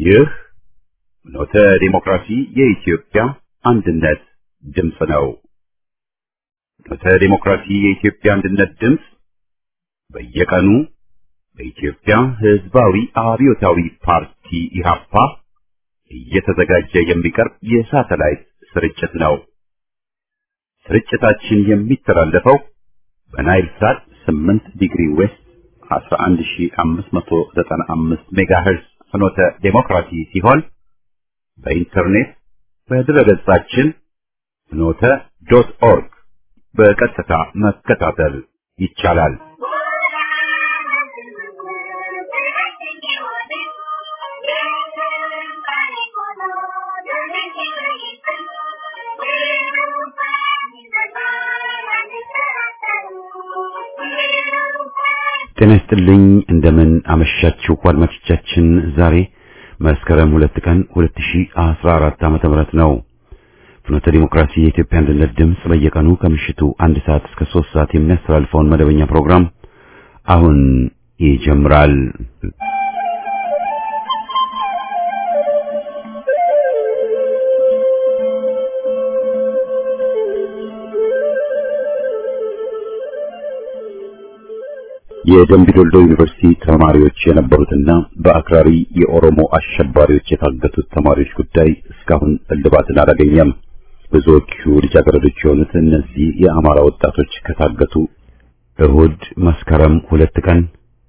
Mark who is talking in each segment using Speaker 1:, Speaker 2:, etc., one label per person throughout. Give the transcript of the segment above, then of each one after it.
Speaker 1: ይህ ኖተ ዲሞክራሲ የኢትዮጵያ አንድነት ድምፅ ነው። ኖተ ዲሞክራሲ የኢትዮጵያ አንድነት ድምፅ በየቀኑ በኢትዮጵያ ሕዝባዊ አብዮታዊ ፓርቲ ኢህአፓ እየተዘጋጀ የሚቀርብ የሳተላይት ስርጭት ነው። ስርጭታችን የሚተላለፈው በናይል ሳት 8 ዲግሪ ዌስት 11595 ሜጋሄርዝ ፍኖተ ዴሞክራሲ ሲሆን በኢንተርኔት በድረገጻችን ፍኖተ ዶት ኦርግ በቀጥታ መከታተል ይቻላል። ጤና ይስጥልኝ እንደምን አመሻችሁ አድማጮቻችን። ዛሬ መስከረም ሁለት ቀን 2014 ዓመተ ምህረት ነው። ፍኖተ ዲሞክራሲ የኢትዮጵያ አንድነት ድምፅ በየቀኑ ከምሽቱ አንድ ሰዓት እስከ ሶስት ሰዓት የሚያስተላልፈውን መደበኛ ፕሮግራም አሁን ይጀምራል። የደምቢዶልዶ ዩኒቨርሲቲ ተማሪዎች የነበሩትና በአክራሪ የኦሮሞ አሸባሪዎች የታገቱት ተማሪዎች ጉዳይ እስካሁን እልባትን አላገኘም። ብዙዎቹ ልጃገረዶች የሆኑት እነዚህ የአማራ ወጣቶች ከታገቱ እሁድ መስከረም ሁለት ቀን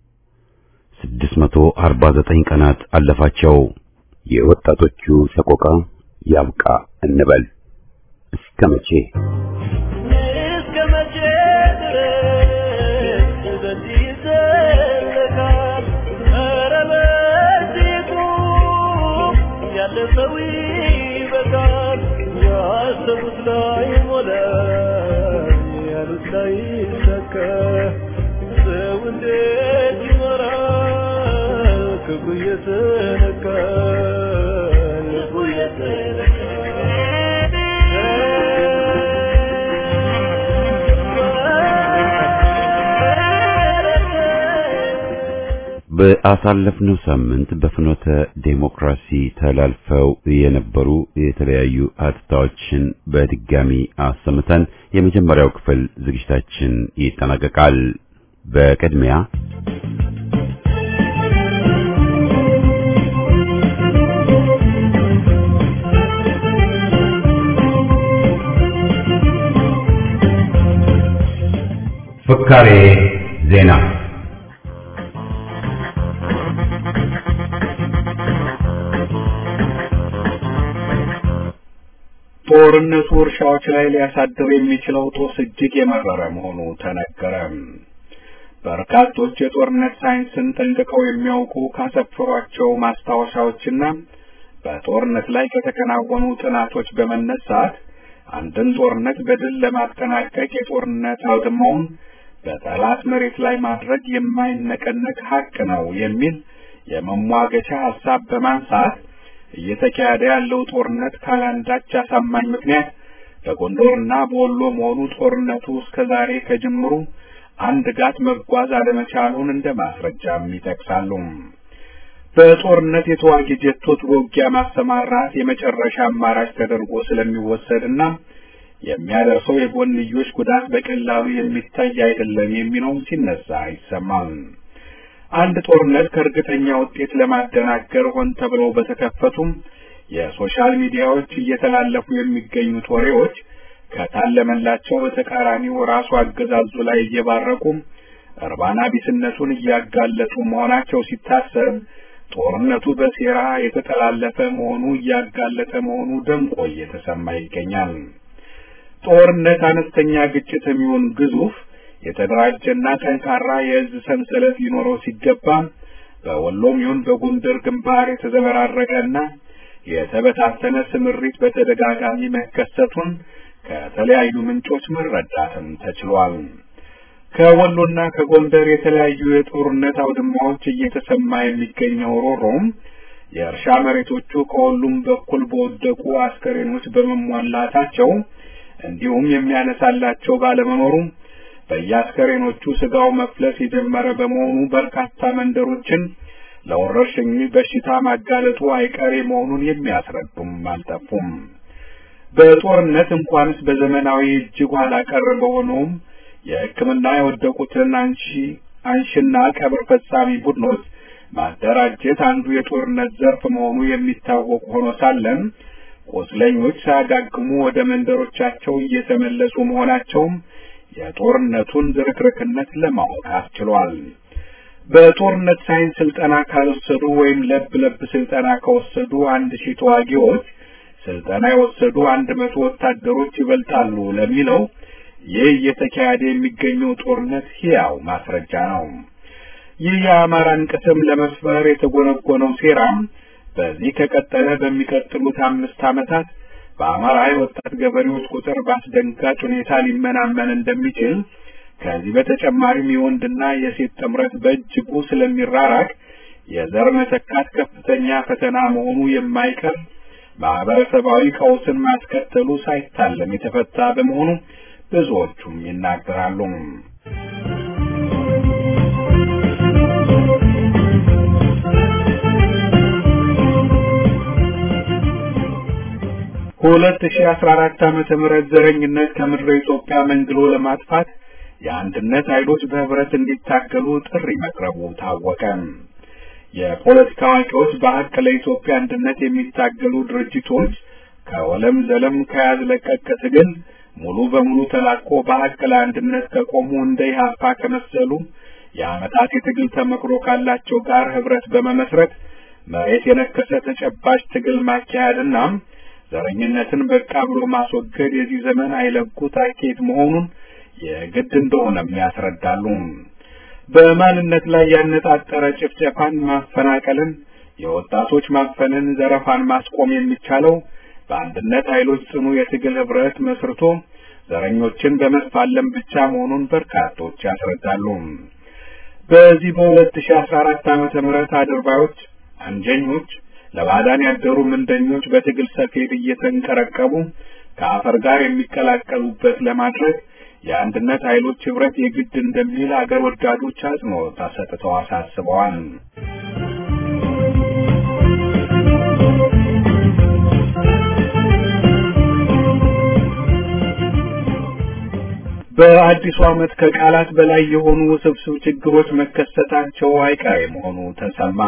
Speaker 1: 649 ቀናት አለፋቸው። የወጣቶቹ ሰቆቃ ያብቃ እንበል። እስከ መቼ? በአሳለፍነው ሳምንት በፍኖተ ዴሞክራሲ ተላልፈው የነበሩ የተለያዩ ሀተታዎችን በድጋሚ አሰምተን የመጀመሪያው ክፍል ዝግጅታችን ይጠናቀቃል። በቅድሚያ ፍካሬ ዜና
Speaker 2: ጦርነቱ እርሻዎች ላይ ሊያሳድር የሚችለው ጦስ እጅግ የመረረ መሆኑ ተነገረ። በርካቶች የጦርነት ሳይንስን ጠንቅቀው የሚያውቁ ካሰፈሯቸው ማስታወሻዎችና በጦርነት ላይ ከተከናወኑ ጥናቶች በመነሳት አንድን ጦርነት በድል ለማጠናቀቅ የጦርነት አውድማውን በጠላት መሬት ላይ ማድረግ የማይነቀነቅ ሀቅ ነው የሚል የመሟገቻ ሀሳብ በማንሳት እየተካሄደ ያለው ጦርነት ካላንዳች አሳማኝ ምክንያት በጎንደርና በወሎ መሆኑ ጦርነቱ እስከ ዛሬ ከጅምሩ አንድ ጋት መጓዝ አለመቻሉን እንደ ማስረጃም ይጠቅሳሉ። በጦርነት የተዋጊ ጀቶች በውጊያ ማሰማራት የመጨረሻ አማራጭ ተደርጎ ስለሚወሰድና የሚያደርሰው የጎንዮሽ ጉዳት በቀላሉ የሚታይ አይደለም የሚለውም ሲነሳ አይሰማም። አንድ ጦርነት ከእርግጠኛ ውጤት ለማደናገር ሆን ተብለው በተከፈቱም የሶሻል ሚዲያዎች እየተላለፉ የሚገኙት ወሬዎች ከታለመላቸው በተቃራኒው ራሱ አገዛዙ ላይ እየባረቁ እርባና ቢስነቱን እያጋለጡ መሆናቸው ሲታሰብ ጦርነቱ በሴራ የተጠላለፈ መሆኑ እያጋለጠ መሆኑ ደምቆ እየተሰማ ይገኛል። ጦርነት አነስተኛ ግጭት የሚሆን ግዙፍ የተደራጀና ጠንካራ የእዝ ሰንሰለት ሊኖረው ሲገባ በወሎም ይሁን በጎንደር ግንባር የተዘበራረቀና የተበታተነ ስምሪት በተደጋጋሚ መከሰቱን ከተለያዩ ምንጮች መረዳትም ተችሏል። ከወሎና ከጎንደር የተለያዩ የጦርነት አውድማዎች እየተሰማ የሚገኘው ሮሮም የእርሻ መሬቶቹ ከሁሉም በኩል በወደቁ አስከሬኖች በመሟላታቸው እንዲሁም የሚያነሳላቸው ባለመኖሩ በየአስከሬኖቹ ስጋው መፍለስ የጀመረ በመሆኑ በርካታ መንደሮችን ለወረርሽኝ በሽታ ማጋለጡ አይቀሬ መሆኑን የሚያስረዱም አልጠፉም። በጦርነት እንኳንስ በዘመናዊ እጅግ ኋላ ቀር በሆነውም የሕክምና የወደቁትን አንሺ አንሽና ቀብር ፈጻሚ ቡድኖች ማደራጀት አንዱ የጦርነት ዘርፍ መሆኑ የሚታወቅ ሆኖ ሳለም ቁስለኞች ሳያጋግሙ ወደ መንደሮቻቸው እየተመለሱ መሆናቸውም የጦርነቱን ዝርክርክነት ለማወቅ አስችሏል። በጦርነት ሳይንስ ስልጠና ካልወሰዱ ወይም ለብ ለብ ስልጠና ከወሰዱ አንድ ሺህ ተዋጊዎች ስልጠና የወሰዱ አንድ መቶ ወታደሮች ይበልጣሉ ለሚለው ይህ እየተካሄደ የሚገኘው ጦርነት ሕያው ማስረጃ ነው። ይህ የአማራን ቅስም ለመስበር የተጎነጎነው ሴራም በዚህ ከቀጠለ በሚቀጥሉት አምስት ዓመታት በአማራ የወጣት ገበሬዎች ቁጥር በአስደንጋጭ ሁኔታ ሊመናመን እንደሚችል ከዚህ በተጨማሪም የወንድና የሴት ጥምረት በእጅጉ ስለሚራራቅ የዘር መተካት ከፍተኛ ፈተና መሆኑ የማይቀር ማህበረሰባዊ ቀውስን ማስከተሉ ሳይታለም የተፈታ በመሆኑ ብዙዎቹም ይናገራሉ። ሁለት ሺህ አስራ አራት ዓመተ ምህረት ዘረኝነት ከምድረ ኢትዮጵያ መንግሎ ለማጥፋት የአንድነት ኃይሎች በህብረት እንዲታገሉ ጥሪ መቅረቡ ታወቀ። የፖለቲካ አዋቂዎች በሀቅ ለኢትዮጵያ አንድነት የሚታገሉ ድርጅቶች ከወለም ዘለም ከያዝ ለቀቅ ትግል ሙሉ በሙሉ ተላቆ በሀቅ ለአንድነት ከቆሙ እንደ ኢህአፓ ከመሰሉ የዓመታት የትግል ተመክሮ ካላቸው ጋር ህብረት በመመስረት መሬት የነከሰ ተጨባጭ ትግል ማካሄድና ዘረኝነትን በቃ ብሎ ማስወገድ የዚህ ዘመን አይለጉት አካሄድ መሆኑን የግድ እንደሆነም ያስረዳሉ። በማንነት ላይ ያነጣጠረ ጭፍጨፋን፣ ማፈናቀልን፣ የወጣቶች ማፈንን፣ ዘረፋን ማስቆም የሚቻለው በአንድነት ኃይሎች ጽኑ የትግል ህብረት መስርቶ ዘረኞችን በመስፋለም ብቻ መሆኑን በርካቶች ያስረዳሉ። በዚህ በሁለት ሺህ አስራ አራት ዓመተ ምህረት አድርባዮች፣ አንጀኞች፣ ለባዕዳን ያደሩ ምንደኞች በትግል ሰፌድ እየተንቀረቀቡ ከአፈር ጋር የሚቀላቀሉበት ለማድረግ የአንድነት ኃይሎች ህብረት የግድ እንደሚል አገር ወዳዶች አጽንኦት ሰጥተው አሳስበዋል። በአዲሱ ዓመት ከቃላት በላይ የሆኑ ውስብስብ ችግሮች መከሰታቸው አይቀሬ መሆኑ ተሰማ።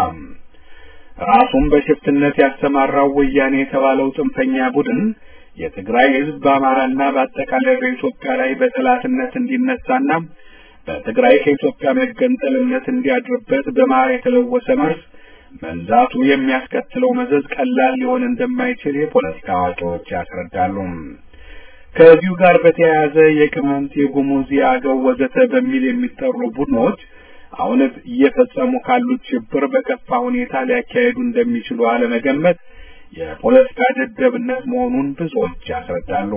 Speaker 2: ራሱን በሽፍትነት ያሰማራው ወያኔ የተባለው ጽንፈኛ ቡድን የትግራይ ህዝብ በአማራና በአጠቃላይ በኢትዮጵያ ላይ በጠላትነት እንዲነሳና በትግራይ ከኢትዮጵያ መገንጠል እምነት እንዲያድርበት በማር የተለወሰ መርዝ መንዛቱ የሚያስከትለው መዘዝ ቀላል ሊሆን እንደማይችል የፖለቲካ አዋቂዎች ያስረዳሉ። ከዚሁ ጋር በተያያዘ የቅማንት፣ የጉሙዝ፣ የአገው ወዘተ በሚል የሚጠሩ ቡድኖች አሁን እየፈጸሙ ካሉት ሽብር በከፋ ሁኔታ ሊያካሄዱ እንደሚችሉ አለመገመት የፖለቲካ ደደብነት መሆኑን ብዙዎች ያስረዳሉ።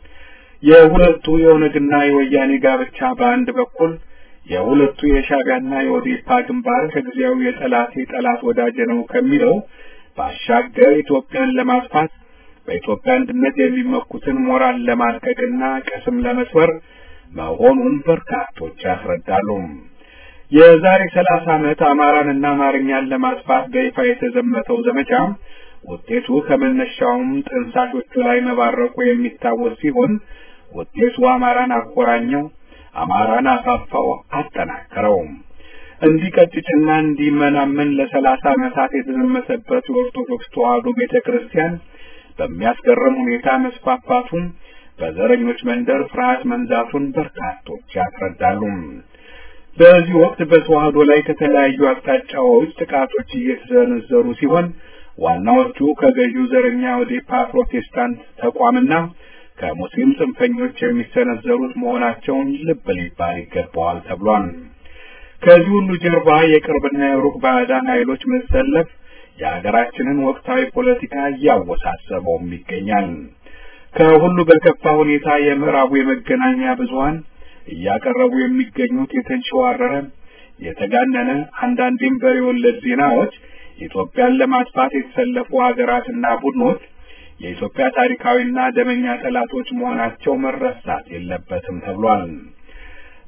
Speaker 2: የሁለቱ የኦነግና የወያኔ ጋብቻ በአንድ በኩል የሁለቱ የሻዕቢያና የኦዴፓ ግንባር ከጊዜያዊ የጠላቴ ጠላት ወዳጅ ነው ከሚለው ባሻገር ኢትዮጵያን ለማጥፋት በኢትዮጵያ አንድነት የሚመኩትን ሞራል ለማልቀቅና ቅስም ለመስበር መሆኑን በርካቶች ያስረዳሉ። የዛሬ ሰላሳ ዓመት አማራንና አማርኛን ለማጥፋት በይፋ የተዘመተው ዘመቻ ውጤቱ ከመነሻውም ጥንሳሾቹ ላይ መባረቁ የሚታወስ ሲሆን ውጤቱ አማራን አቆራኘው፣ አማራን አፋፋው፣ አጠናከረው። እንዲቀጭጭና እንዲመናመን ለሰላሳ ዓመታት የተዘመተበት የኦርቶዶክስ ተዋሕዶ ቤተ ክርስቲያን በሚያስገርም ሁኔታ መስፋፋቱን በዘረኞች መንደር ፍርሃት መንዛቱን በርካቶች ያስረዳሉ። በዚህ ወቅት በተዋሕዶ ላይ ከተለያዩ አቅጣጫዎች ጥቃቶች እየተሰነዘሩ ሲሆን ዋናዎቹ ከገዢው ዘረኛ ኦዴፓ ፕሮቴስታንት ተቋምና ከሙስሊም ጽንፈኞች የሚሰነዘሩት መሆናቸውን ልብ ሊባል ይገባዋል ተብሏል። ከዚህ ሁሉ ጀርባ የቅርብና የሩቅ ባዕዳን ኃይሎች መሰለፍ የሀገራችንን ወቅታዊ ፖለቲካ እያወሳሰበውም ይገኛል። ከሁሉ በከፋ ሁኔታ የምዕራቡ የመገናኛ ብዙኃን እያቀረቡ የሚገኙት የተንሸዋረረ፣ የተጋነነ አንዳንዴም በሬ ወለድ ዜናዎች ኢትዮጵያን ለማጥፋት የተሰለፉ ሀገራትና ቡድኖች የኢትዮጵያ ታሪካዊና ደመኛ ጠላቶች መሆናቸው መረሳት የለበትም ተብሏል።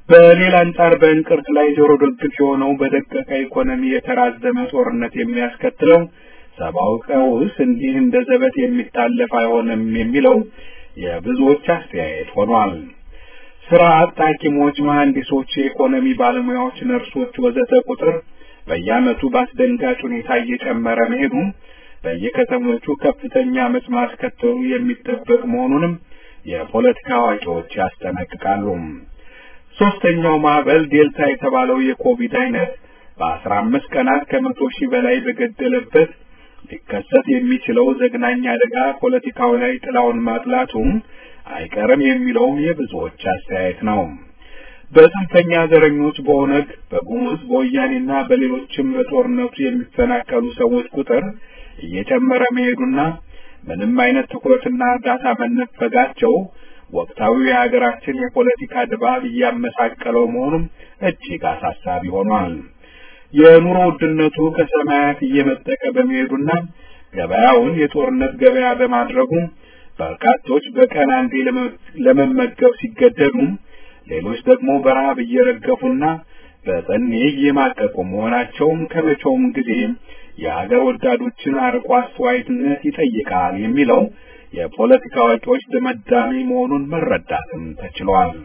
Speaker 2: በሌላ አንጻር በእንቅርት ላይ ጆሮ ደግፍ የሆነው በደቀቀ ኢኮኖሚ የተራዘመ ጦርነት የሚያስከትለው ሰብአዊ ቀውስ እንዲህ እንደ ዘበት የሚታለፍ አይሆንም የሚለው የብዙዎች አስተያየት ሆኗል። ስራ አጥ ሐኪሞች፣ መሐንዲሶች፣ የኢኮኖሚ ባለሙያዎች፣ ነርሶች ወዘተ ቁጥር በየዓመቱ በአስደንጋጭ ሁኔታ እየጨመረ መሄዱ በየከተሞቹ ከፍተኛ አመጽ ማስከተሉ የሚጠበቅ መሆኑንም የፖለቲካ አዋቂዎች ያስጠነቅቃሉ። ሶስተኛው ማዕበል ዴልታ የተባለው የኮቪድ አይነት በአስራ አምስት ቀናት ከመቶ ሺህ በላይ በገደለበት ሊከሰት የሚችለው ዘግናኝ አደጋ ፖለቲካው ላይ ጥላውን ማጥላቱም አይቀርም የሚለውም የብዙዎች አስተያየት ነው። በጽንፈኛ ዘረኞች በኦነግ በጉሙዝ በወያኔና በሌሎችም በጦርነቱ የሚፈናቀሉ ሰዎች ቁጥር እየጨመረ መሄዱና ምንም አይነት ትኩረትና እርዳታ መነፈጋቸው ወቅታዊ የሀገራችን የፖለቲካ ድባብ እያመሳቀለው መሆኑም እጅግ አሳሳቢ ሆኗል። የኑሮ ውድነቱ ከሰማያት እየመጠቀ በመሄዱና ገበያውን የጦርነት ገበያ በማድረጉ በርካቶች በቀን አንዴ ለመመገብ ሲገደዱ፣ ሌሎች ደግሞ በረሃብ እየረገፉና በጠኔ እየማቀቁ መሆናቸውም ከመቼውም ጊዜ የሀገር ወዳዶችን አርቆ አስተዋይነት ይጠይቃል የሚለው የፖለቲካ አዋቂዎች ድምዳሜ መሆኑን መረዳትም ተችሏል።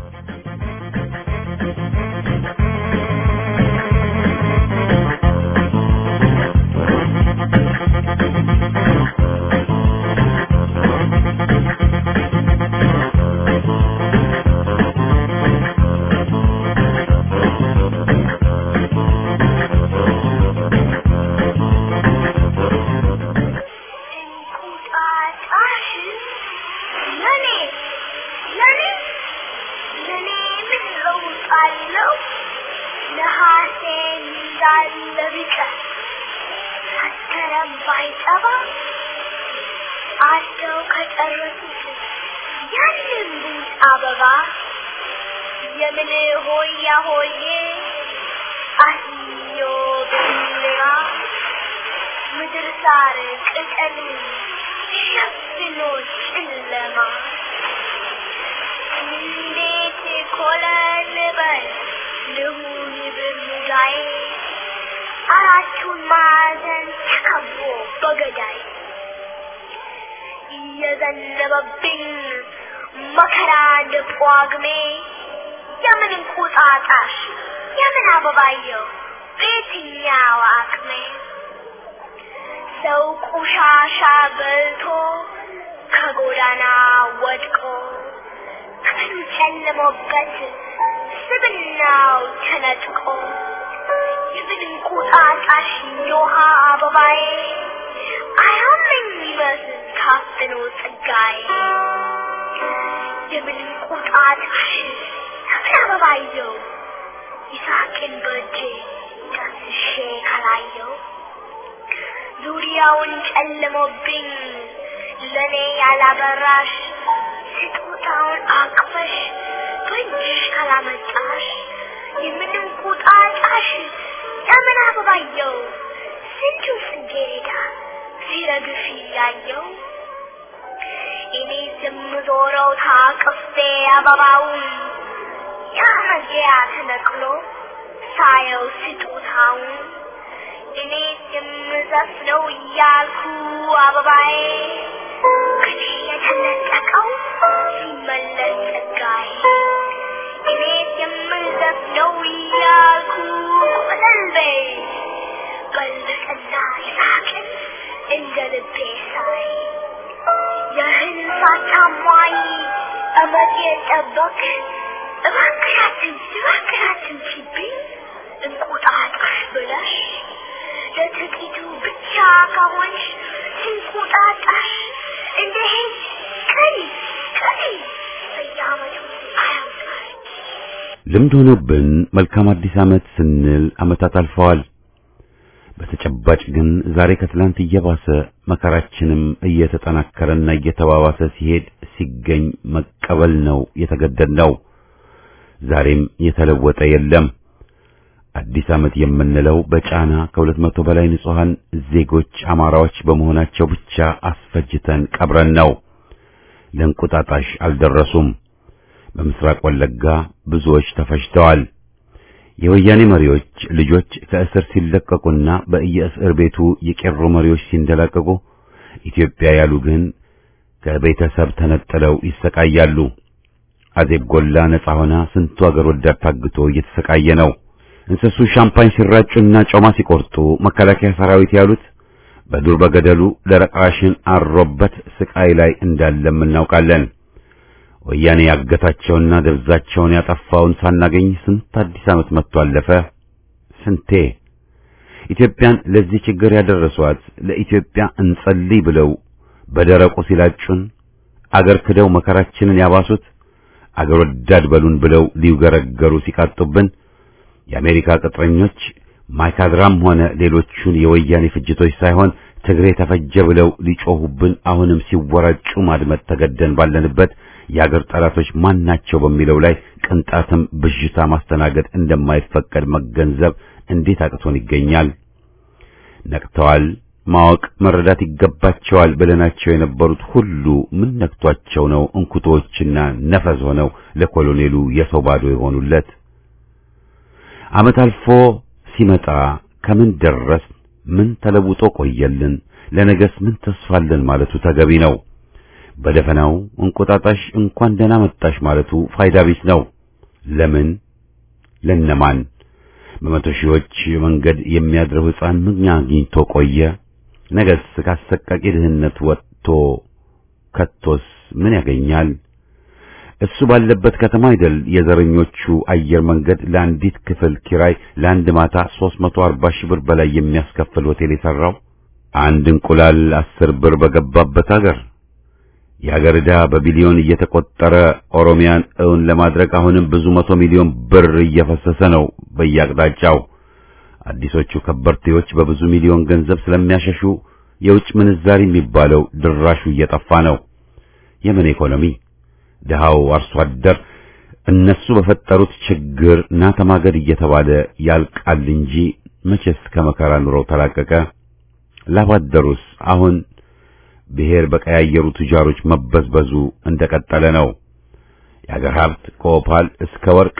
Speaker 3: አደው ከጨረሱት ያንን ቡጥ አበባ የምን ሆያ ሆዬ አህዮ ብራ ምድር ሳር ቅጠል ሸፍኖ ጨለማ እንዴት ኮለል በል ልሁን ብሙዳዬ አራቱን ማዕዘን ተከቦ በገዳይ እየዘነበብኝ መከራ እንደ ጳጉሜ የምን እንቁጣጣሽ የምን አበባየው በየትኛው አቅሜ ሰው ቆሻሻ በልቶ ከጎዳና ወድቆ ቀኑ ጨልሞበት ስብናው ተነጥቆ የምን እንቁጣጣሽ የውሃ አበባዬ አያመኝ ይመስል ታፍኖ ጸጋዬ የምን እንቁጣጣሽ የምን አበባየው ይሳቅን በእጄ ዳስሼ ካላየው ዙሪያውን ጨልሞብኝ ለኔ ያላበራሽ ስጦታውን አቅፈሽ በእጅሽ ካላመጣሽ የምን እንቁጣጣሽ የምን አበባየው ስንቱ ጽጌረዳ ሲረግፍ እያየው እኔ የምዞረው ታቅፌ አበባውን ያ መግቢያ ተነቅሎ ሳየው ስጦታውን እኔ የምዘፍነው እያልኩ አበባዬ ከኔ የተነጠቀው ሲመለስ ጸጋዬ እኔ የምዘፍነው እያልኩ ቆለልቤ በልቅና ይሳቅን እንደ ልቤ ሳይ ያህል ሳታሟይ እመት የጠበቅ እባክሻትን እባክሻትን ሲብኝ እንቁጣጣሽ ብለሽ ለጥቂቱ ብቻ ከሆንሽ እንቁጣጣሽ እንደ ሄድ ቀሪ ቀሪ በየዓመቱ አያውቃል
Speaker 1: ልምድ ሆኖብን መልካም አዲስ ዓመት ስንል ዓመታት አልፈዋል። በተጨባጭ ግን ዛሬ ከትላንት እየባሰ መከራችንም እየተጠናከረና እየተባባሰ ሲሄድ ሲገኝ መቀበል ነው የተገደድነው። ዛሬም የተለወጠ የለም። አዲስ ዓመት የምንለው በጫና ከሁለት መቶ በላይ ንጹሐን ዜጎች አማራዎች በመሆናቸው ብቻ አስፈጅተን ቀብረን ነው። ለእንቁጣጣሽ አልደረሱም። በምስራቅ ወለጋ ብዙዎች ተፈጅተዋል። የወያኔ መሪዎች ልጆች ከእስር ሲለቀቁና በየእስር ቤቱ የቄሮ መሪዎች ሲንደላቀቁ ኢትዮጵያ ያሉ ግን ከቤተሰብ ተነጥለው ይሰቃያሉ። አዜብ ጎላ ነጻ ሆና ስንቱ አገር ወዳድ ታግቶ እየተሰቃየ ነው። እንስሱ ሻምፓኝ ሲራጩና ጮማ ሲቆርጡ መከላከያ ሰራዊት ያሉት በዱር በገደሉ ደረቃሽን አሮበት ስቃይ ላይ እንዳለም እናውቃለን። ወያኔ ያገታቸውና ደብዛቸውን ያጠፋውን ሳናገኝ ስንት አዲስ ዓመት መጥቶ አለፈ። ስንቴ ኢትዮጵያን ለዚህ ችግር ያደረሷት ለኢትዮጵያ እንጸልይ ብለው በደረቁ ሲላጩን አገር ክደው መከራችንን ያባሱት አገር ወዳድ በሉን ብለው ሊውገረገሩ ሲቃጡብን የአሜሪካ ቅጥረኞች ማይካድራም ሆነ ሌሎቹን የወያኔ ፍጅቶች ሳይሆን ትግሬ ተፈጀ ብለው ሊጮሁብን አሁንም ሲወራጩ ማድመጥ ተገደን ባለንበት የአገር ጠላቶች ማን ናቸው በሚለው ላይ ቅንጣትም ብዥታ ማስተናገድ እንደማይፈቀድ መገንዘብ እንዴት አቅቶን ይገኛል? ነቅተዋል፣ ማወቅ መረዳት ይገባቸዋል ብለናቸው የነበሩት ሁሉ ምን ነክቷቸው ነው እንኩቶችና ነፈዝ ሆነው ለኮሎኔሉ የሰው ባዶ የሆኑለት? ዓመት አልፎ ሲመጣ ከምን ደረስ ምን ተለውጦ ቆየልን? ለነገስ ምን ተስፋለን ማለቱ ተገቢ ነው። በደፈናው እንቁጣጣሽ እንኳን ደህና መጣሽ ማለቱ ፋይዳ ቢስ ነው። ለምን? ለነማን? በመቶ ሺዎች መንገድ የሚያድረው ሕፃን ምን አግኝቶ ቆየ? ነገስ ካሰቃቂ ድህነት ወጥቶ ከቶስ ምን ያገኛል? እሱ ባለበት ከተማ አይደል የዘረኞቹ አየር መንገድ ለአንዲት ክፍል ኪራይ ለአንድ ማታ 340 ሺህ ብር በላይ የሚያስከፍል ሆቴል የሰራው? አንድ እንቁላል አስር ብር በገባበት አገር የአገር ዕዳ በቢሊዮን እየተቆጠረ ኦሮሚያን እውን ለማድረግ አሁንም ብዙ መቶ ሚሊዮን ብር እየፈሰሰ ነው በየአቅጣጫው። አዲሶቹ ከበርቴዎች በብዙ ሚሊዮን ገንዘብ ስለሚያሸሹ የውጭ ምንዛሪ የሚባለው ድራሹ እየጠፋ ነው። የምን ኢኮኖሚ? ድሃው አርሶ አደር እነሱ በፈጠሩት ችግር ና ተማገድ እየተባለ ያልቃል እንጂ መቼስ ከመከራ ኑሮው ተላቀቀ። ላባደሩስ አሁን ብሔር በቀያየሩ ቱጃሮች መበዝበዙ እንደቀጠለ ነው። የአገር ሀብት ከኦፓል እስከ ወርቅ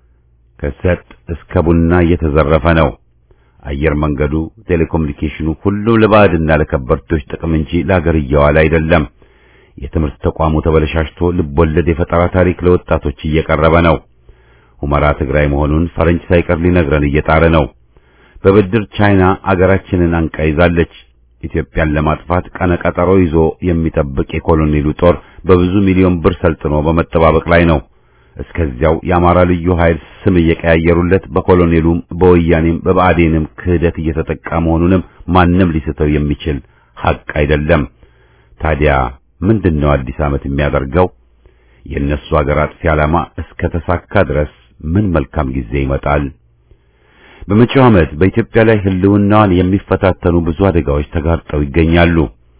Speaker 1: ከሰጥ እስከ ቡና እየተዘረፈ ነው። አየር መንገዱ፣ ቴሌኮሙኒኬሽኑ ሁሉ ለባዕድና ለከበርቴዎች ጥቅም እንጂ ለአገር እየዋለ አይደለም። የትምህርት ተቋሙ ተበለሻሽቶ ልቦለድ የፈጠራ ታሪክ ለወጣቶች እየቀረበ ነው። ሁመራ ትግራይ መሆኑን ፈረንጅ ሳይቀር ሊነግረን እየጣረ ነው። በብድር ቻይና አገራችንን አንቃ ይዛለች። ኢትዮጵያን ለማጥፋት ቀነ ቀጠሮ ይዞ የሚጠብቅ የኮሎኔሉ ጦር በብዙ ሚሊዮን ብር ሰልጥኖ በመጠባበቅ ላይ ነው። እስከዚያው የአማራ ልዩ ኃይል ስም እየቀያየሩለት በኮሎኔሉም በወያኔም በብአዴንም ክህደት እየተጠቃ መሆኑንም ማንም ሊስተው የሚችል ሐቅ አይደለም። ታዲያ ምንድነው አዲስ ዓመት የሚያደርገው? የእነሱ አገር አጥፊ ዓላማ እስከ ተሳካ ድረስ ምን መልካም ጊዜ ይመጣል? በመጪው ዓመት በኢትዮጵያ ላይ ሕልውናዋን የሚፈታተኑ ብዙ አደጋዎች ተጋርጠው ይገኛሉ።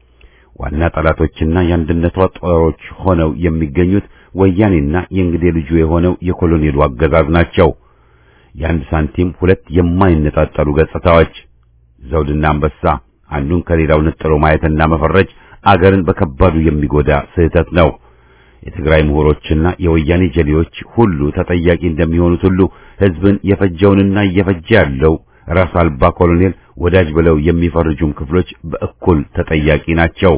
Speaker 1: ዋና ጠላቶችና የአንድነቷ ጦሮች ሆነው የሚገኙት ወያኔና የእንግዴ ልጁ የሆነው የኮሎኔሉ አገዛዝ ናቸው። የአንድ ሳንቲም ሁለት የማይነጣጠሉ ገጽታዎች፣ ዘውድና አንበሳ፣ አንዱን ከሌላው ነጥሎ ማየትና መፈረጅ አገርን በከባዱ የሚጎዳ ስህተት ነው። የትግራይ ምሁሮችና የወያኔ ጀሌዎች ሁሉ ተጠያቂ እንደሚሆኑት ሁሉ ሕዝብን የፈጀውንና እየፈጀ ያለው ራስ አልባ ኮሎኔል ወዳጅ ብለው የሚፈርጁም ክፍሎች በእኩል ተጠያቂ ናቸው።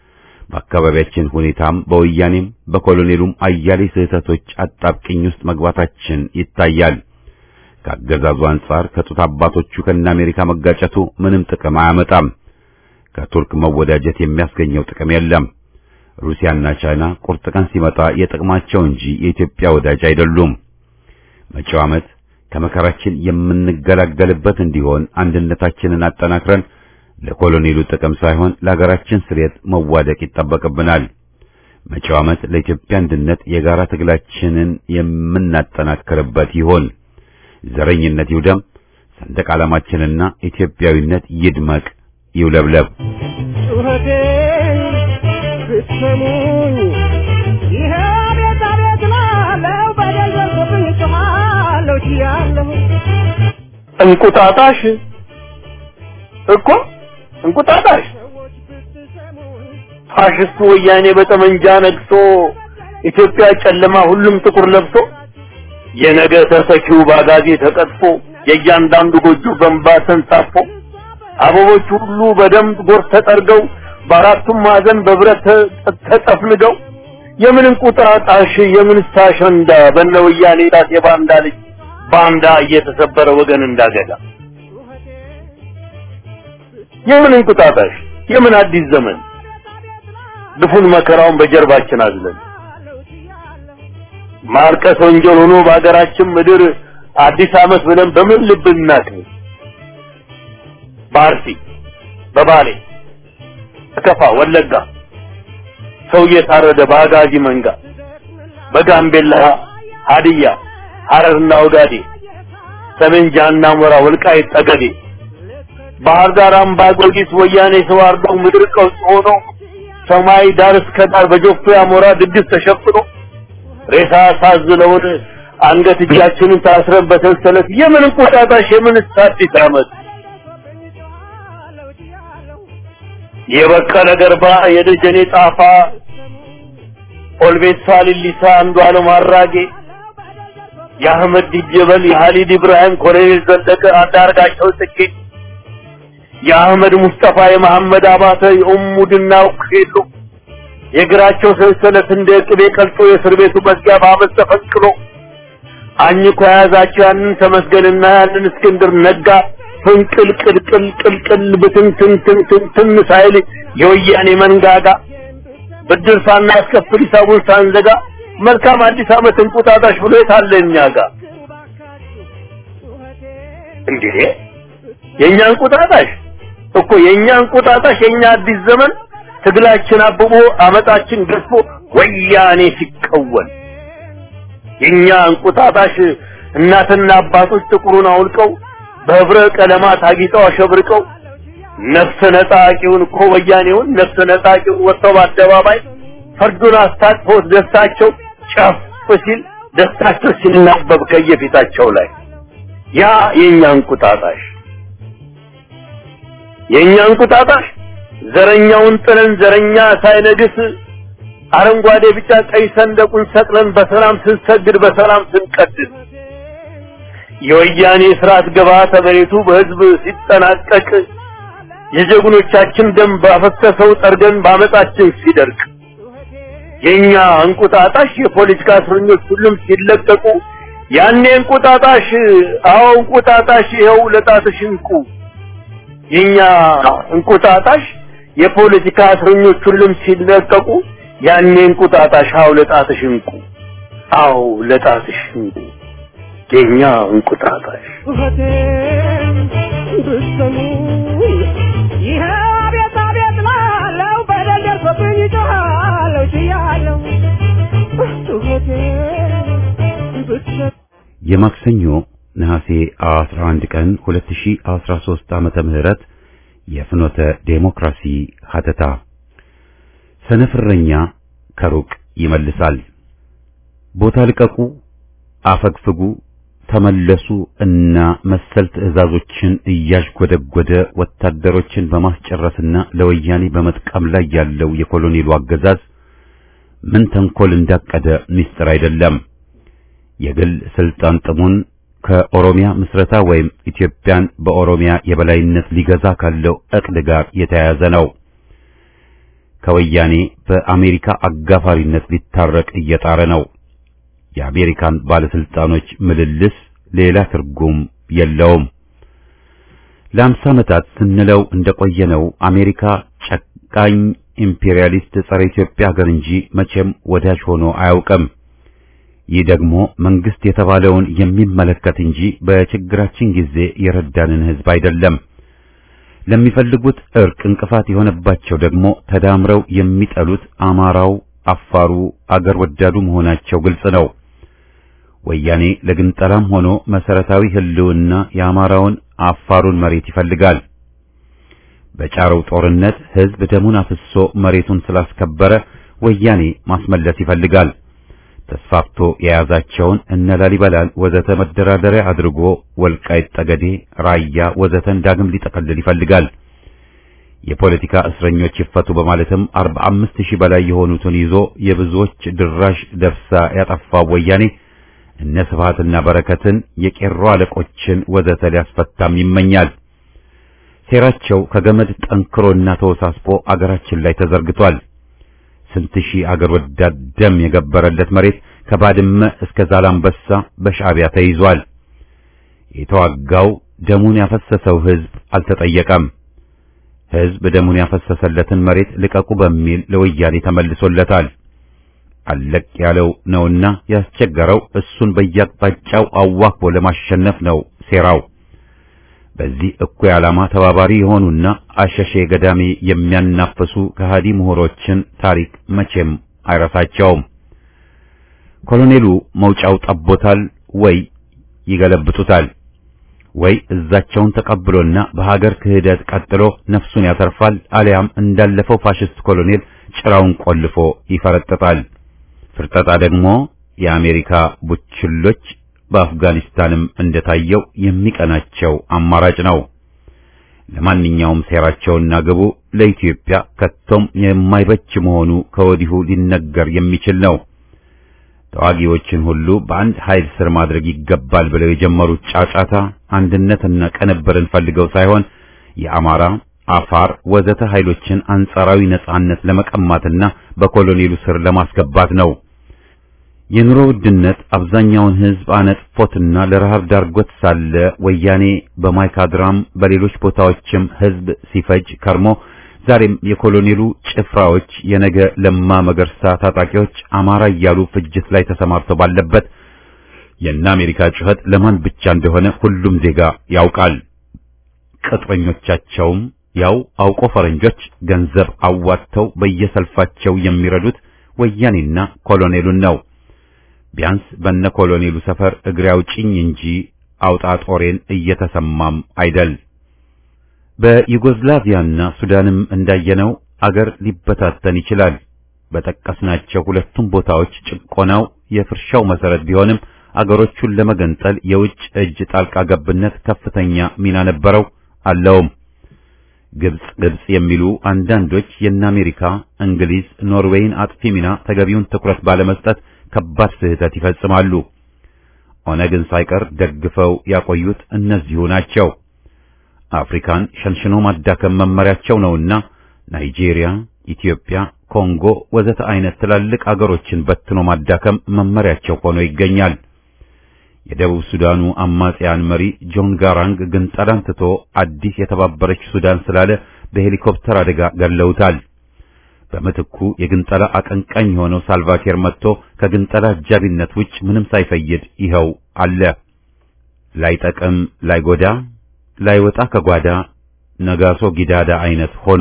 Speaker 1: በአካባቢያችን ሁኔታም በወያኔም በኮሎኔሉም አያሌ ስህተቶች አጣብቅኝ ውስጥ መግባታችን ይታያል። ከአገዛዙ አንጻር ከጡት አባቶቹ ከነ አሜሪካ መጋጨቱ ምንም ጥቅም አያመጣም። ከቱርክ መወዳጀት የሚያስገኘው ጥቅም የለም። ሩሲያና ቻይና ቁርጥ ቀን ሲመጣ የጥቅማቸው እንጂ የኢትዮጵያ ወዳጅ አይደሉም። መጪው ዓመት ከመከራችን የምንገላገልበት እንዲሆን አንድነታችንን አጠናክረን ለኮሎኔሉ ጥቅም ሳይሆን ለሀገራችን ስሬት መዋደቅ ይጠበቅብናል። መጪው ዓመት ለኢትዮጵያ አንድነት የጋራ ትግላችንን የምናጠናክርበት ይሆን። ዘረኝነት ይውደም፣ ሰንደቅ ዓላማችንና ኢትዮጵያዊነት ይድመቅ፣ ይውለብለብ።
Speaker 4: ጩኸቴን ብትሰሙኝ ይሄ ቤት አቤት እላለሁ። በደል ደርሶብኝ እጮኻለሁ ችያለሁ።
Speaker 5: እንቁጣጣሽ እኮ እንቁጣጣሽ
Speaker 4: ሰዎች ብትሰሙኝ
Speaker 5: ፋሽስቱ ወያኔ በጠመንጃ ነግሶ ኢትዮጵያ ጨለማ ሁሉም ጥቁር ለብሶ የነገ ተተኪው ባጋዜ ተቀጥፎ የእያንዳንዱ ጎጆ በንባ ተንሳፎ አበቦች ሁሉ በደም ጎርፍ ተጠርገው በአራቱም ማዕዘን በብረት ተጠፍንገው የምን እንቁጣጣሽ የምን አሸንዳ በነ ወያኔ ጣት የባንዳ ልጅ ባንዳ እየተሰበረ ወገን እንዳገዳ የምን እንቁጣጣሽ የምን አዲስ ዘመን ድፉን መከራውን በጀርባችን አዝለን ማርቀስ ወንጀል ሆኖ በሀገራችን ምድር አዲስ ዓመት ብለን በምን ልብ እናክብር? በአርሲ በባሌ በከፋ ወለጋ ሰው እየታረደ በአጋዚ መንጋ በጋምቤላ ሀዲያ ሐረርና ኦጋዴ ሰሜን ጃና ሞራ ወልቃይት ጠገዴ ባህር ዳር አምባ ጊዮርጊስ ወያኔ ሰው አርደው ምድር ቀውስ ሆኖ ሰማይ ዳር እስከ ዳር በጆፌ አሞራ ድግስ ተሸፍኖ ሬሳ ሳዝለውን አንገት እጃችንን ታስረን በሰንሰለት የምን እንቁጣጣሽ የምን አዲስ ዓመት የበቀለ ገርባ የደጀኔ ጣፋ ኦልቤሳ ሊሊሳ አንዱ አለም አራጌ የአህመድ ዲጀበል የሀሊድ ኢብራሂም ኮሎኔል ዘለቀ አንዳርጋቸው ጽጌ የአህመድ ሙስጠፋ የመሐመድ አባተ የኡሙ ድናው ሄሎ የእግራቸው ሰንሰለት እንደ ቅቤ ቀልጦ የእስር ቤቱ መዝጊያ በአመት ተፈንቅሎ አኝኮ የያዛቸው ያንን ተመስገንና ያንን እስክንድር ነጋ ፍንቅል ቅልቅል ቅልቅል ብትንትንትንትን ሳይል የወያኔ መንጋጋ ብድር ሳናስከፍል ሂሳቡን ሳንዘጋ መልካም አዲስ ዓመት እንቁጣጣሽ ብሎ የታለ እኛ ጋር እንዴ የእኛ እንቁጣጣሽ እኮ የእኛ እንቁጣጣሽ የእኛ አዲስ ዘመን ትግላችን አብቦ አመጣችን ገዝፎ ወያኔ ሲቀወል የእኛ እንቁጣጣሽ እናትና አባቶች ጥቁሩን አውልቀው በህብረ ቀለማት አጊጠው አሸብርቀው ነፍሰ ነጣቂውን እኮ ወያኔውን ነፍሰ ነጣቂውን ወጥተው በአደባባይ ፈርዱን አስታጥፈው ደስታቸው ጨፍ ሲል ደስታቸው ሲናበብ ከየፊታቸው ላይ ያ የእኛ እንቁጣጣሽ የእኛ እንቁጣጣሽ ዘረኛውን ጥለን ዘረኛ ሳይነግስ አረንጓዴ ቢጫ ቀይ ሰንደቁን ሰቅለን በሰላም ስንሰግድ በሰላም ስንቀድስ የወያኔ ስርዓት ግብዓተ መሬቱ በህዝብ ሲጠናቀቅ የጀግኖቻችን ደም ባፈሰሰው ጠርገን ባመጣችን ሲደርቅ የኛ እንቁጣጣሽ የፖለቲካ እስረኞች ሁሉም ሲለቀቁ ያኔ እንቁጣጣሽ አዎ እንቁጣጣሽ ይኸው ለጣትሽ እንቁ የኛ እንቁጣጣሽ የፖለቲካ እስረኞች ሁሉም ሲለቀቁ ያኔ እንቁጣጣሽ አዎ ለጣትሽ እንቁ አዎ ለጣትሽ እንቁ የኛ እንቁጣጣሽ
Speaker 4: ጩኸቴን ብትሰሙ ይህ አቤት አቤት ላለው በደል ደርሶብኝ ጮኻለሁ ችያለሁ ጩኸቴን ብትሰሙ
Speaker 1: የማክሰኞ ነሐሴ 11 ቀን 2013 ዓመተ ምህረት የፍኖተ ዴሞክራሲ ሀተታ ሰነፍረኛ ከሩቅ ይመልሳል። ቦታ ልቀቁ፣ አፈግፍጉ፣ ተመለሱ እና መሰል ትዕዛዞችን እያዥጎደጎደ ወታደሮችን በማስጨረስና ለወያኔ በመጥቀም ላይ ያለው የኮሎኔሉ አገዛዝ ምን ተንኮል እንዳቀደ ምስጢር አይደለም። የግል ስልጣን ጥሙን ከኦሮሚያ ምስረታ ወይም ኢትዮጵያን በኦሮሚያ የበላይነት ሊገዛ ካለው እቅድ ጋር የተያያዘ ነው። ከወያኔ በአሜሪካ አጋፋሪነት ሊታረቅ እየጣረ ነው። የአሜሪካን ባለስልጣኖች ምልልስ ሌላ ትርጉም የለውም። ለአምሳ ዓመታት ስንለው እንደቆየነው አሜሪካ ጨካኝ ኢምፔሪያሊስት ጸረ ኢትዮጵያ ሀገር እንጂ መቼም ወዳጅ ሆኖ አያውቅም። ይህ ደግሞ መንግስት የተባለውን የሚመለከት እንጂ በችግራችን ጊዜ የረዳንን ህዝብ አይደለም። ለሚፈልጉት እርቅ እንቅፋት የሆነባቸው ደግሞ ተዳምረው የሚጠሉት አማራው፣ አፋሩ፣ አገር ወዳዱ መሆናቸው ግልጽ ነው። ወያኔ ለግንጠላም ሆኖ መሰረታዊ ህልውና የአማራውን አፋሩን መሬት ይፈልጋል። በጫረው ጦርነት ህዝብ ደሙን አፍሶ መሬቱን ስላስከበረ ወያኔ ማስመለስ ይፈልጋል። ተስፋፍቶ የያዛቸውን እነ ላሊበላን ወዘተ መደራደሪያ አድርጎ ወልቃይት ጠገዴ፣ ራያ ወዘተን ዳግም ሊጠቀልል ይፈልጋል። የፖለቲካ እስረኞች ይፈቱ በማለትም 45 ሺህ በላይ የሆኑትን ይዞ የብዙዎች ድራሽ ደብሳ ያጠፋው ወያኔ እነ ስብሃትና በረከትን የቄሮ አለቆችን ወዘተ ሊያስፈታም ይመኛል። ሴራቸው ከገመድ ጠንክሮና ተወሳስቦ አገራችን ላይ ተዘርግቷል። ስንት ሺህ አገር ወዳድ ደም የገበረለት መሬት ከባድመ እስከ ዛላምበሳ በሻዕቢያ ተይዟል። የተዋጋው ደሙን ያፈሰሰው ሕዝብ አልተጠየቀም። ሕዝብ ደሙን ያፈሰሰለትን መሬት ልቀቁ በሚል ለወያኔ ተመልሶለታል። አለቅ ያለው ነውና ያስቸገረው እሱን በየአቅጣጫው አዋክቦ ለማሸነፍ ነው ሴራው። በዚህ እኩይ ዓላማ ተባባሪ የሆኑና አሸሼ ገዳሜ የሚያናፍሱ ከሃዲ ምሁሮችን ታሪክ መቼም አይረሳቸውም። ኮሎኔሉ መውጫው ጠቦታል ወይ ይገለብጡታል ወይ እዛቸውን ተቀብሎና በሀገር ክህደት ቀጥሎ ነፍሱን ያተርፋል፣ አሊያም እንዳለፈው ፋሽስት ኮሎኔል ጭራውን ቆልፎ ይፈረጥጣል። ፍርጠጣ ደግሞ የአሜሪካ ቡችሎች በአፍጋኒስታንም እንደታየው የሚቀናቸው አማራጭ ነው። ለማንኛውም ሴራቸውና ግቡ ለኢትዮጵያ ከቶም የማይበጅ መሆኑ ከወዲሁ ሊነገር የሚችል ነው። ተዋጊዎችን ሁሉ በአንድ ኃይል ስር ማድረግ ይገባል ብለው የጀመሩት ጫጫታ አንድነትና ቅንብርን ፈልገው ሳይሆን የአማራ፣ አፋር ወዘተ ኃይሎችን አንጻራዊ ነጻነት ለመቀማትና በኮሎኔሉ ስር ለማስገባት ነው። የኑሮ ውድነት አብዛኛውን ሕዝብ አነጥፎትና ለረሃብ ዳርጎት ሳለ ወያኔ በማይካድራም በሌሎች ቦታዎችም ሕዝብ ሲፈጅ ከርሞ ዛሬም የኮሎኔሉ ጭፍራዎች የነገ ለማ መገርሳ ታጣቂዎች አማራ እያሉ ፍጅት ላይ ተሰማርተው ባለበት የእነ አሜሪካ ጩኸት ለማን ብቻ እንደሆነ ሁሉም ዜጋ ያውቃል። ቅጥረኞቻቸውም ያው አውቆ ፈረንጆች ገንዘብ አዋጥተው በየሰልፋቸው የሚረዱት ወያኔና ኮሎኔሉን ነው። ቢያንስ በነ ኮሎኔሉ ሰፈር እግሬ አውጭኝ እንጂ አውጣ ጦሬን እየተሰማም አይደል። በዩጎዝላቪያና ሱዳንም እንዳየነው አገር ሊበታተን ይችላል። በጠቀስናቸው ሁለቱም ቦታዎች ጭቆናው የፍርሻው መሰረት ቢሆንም አገሮቹን ለመገንጠል የውጭ እጅ ጣልቃ ገብነት ከፍተኛ ሚና ነበረው አለውም። ግብጽ ግብጽ የሚሉ አንዳንዶች የእነ አሜሪካ፣ እንግሊዝ፣ ኖርዌይን አጥፊ ሚና ተገቢውን ትኩረት ባለመስጠት ከባድ ስህተት ይፈጽማሉ። ኦነግን ሳይቀር ደግፈው ያቆዩት እነዚሁ ናቸው። አፍሪካን ሸንሽኖ ማዳከም መመሪያቸው ነውና ናይጄሪያ፣ ኢትዮጵያ፣ ኮንጎ ወዘተ አይነት ትላልቅ አገሮችን በትኖ ማዳከም መመሪያቸው ሆኖ ይገኛል። የደቡብ ሱዳኑ አማጽያን መሪ ጆን ጋራንግ ግንጠላን ትቶ አዲስ የተባበረች ሱዳን ስላለ በሄሊኮፕተር አደጋ ገለውታል። በምትኩ የግንጠላ አቀንቃኝ የሆነው ሳልቫኪር መጥቶ ከግንጠላ አጃቢነት ውጭ ምንም ሳይፈይድ ይኸው አለ። ላይጠቅም ላይጎዳ ላይወጣ ከጓዳ ነጋሶ ጊዳዳ አይነት ሆኖ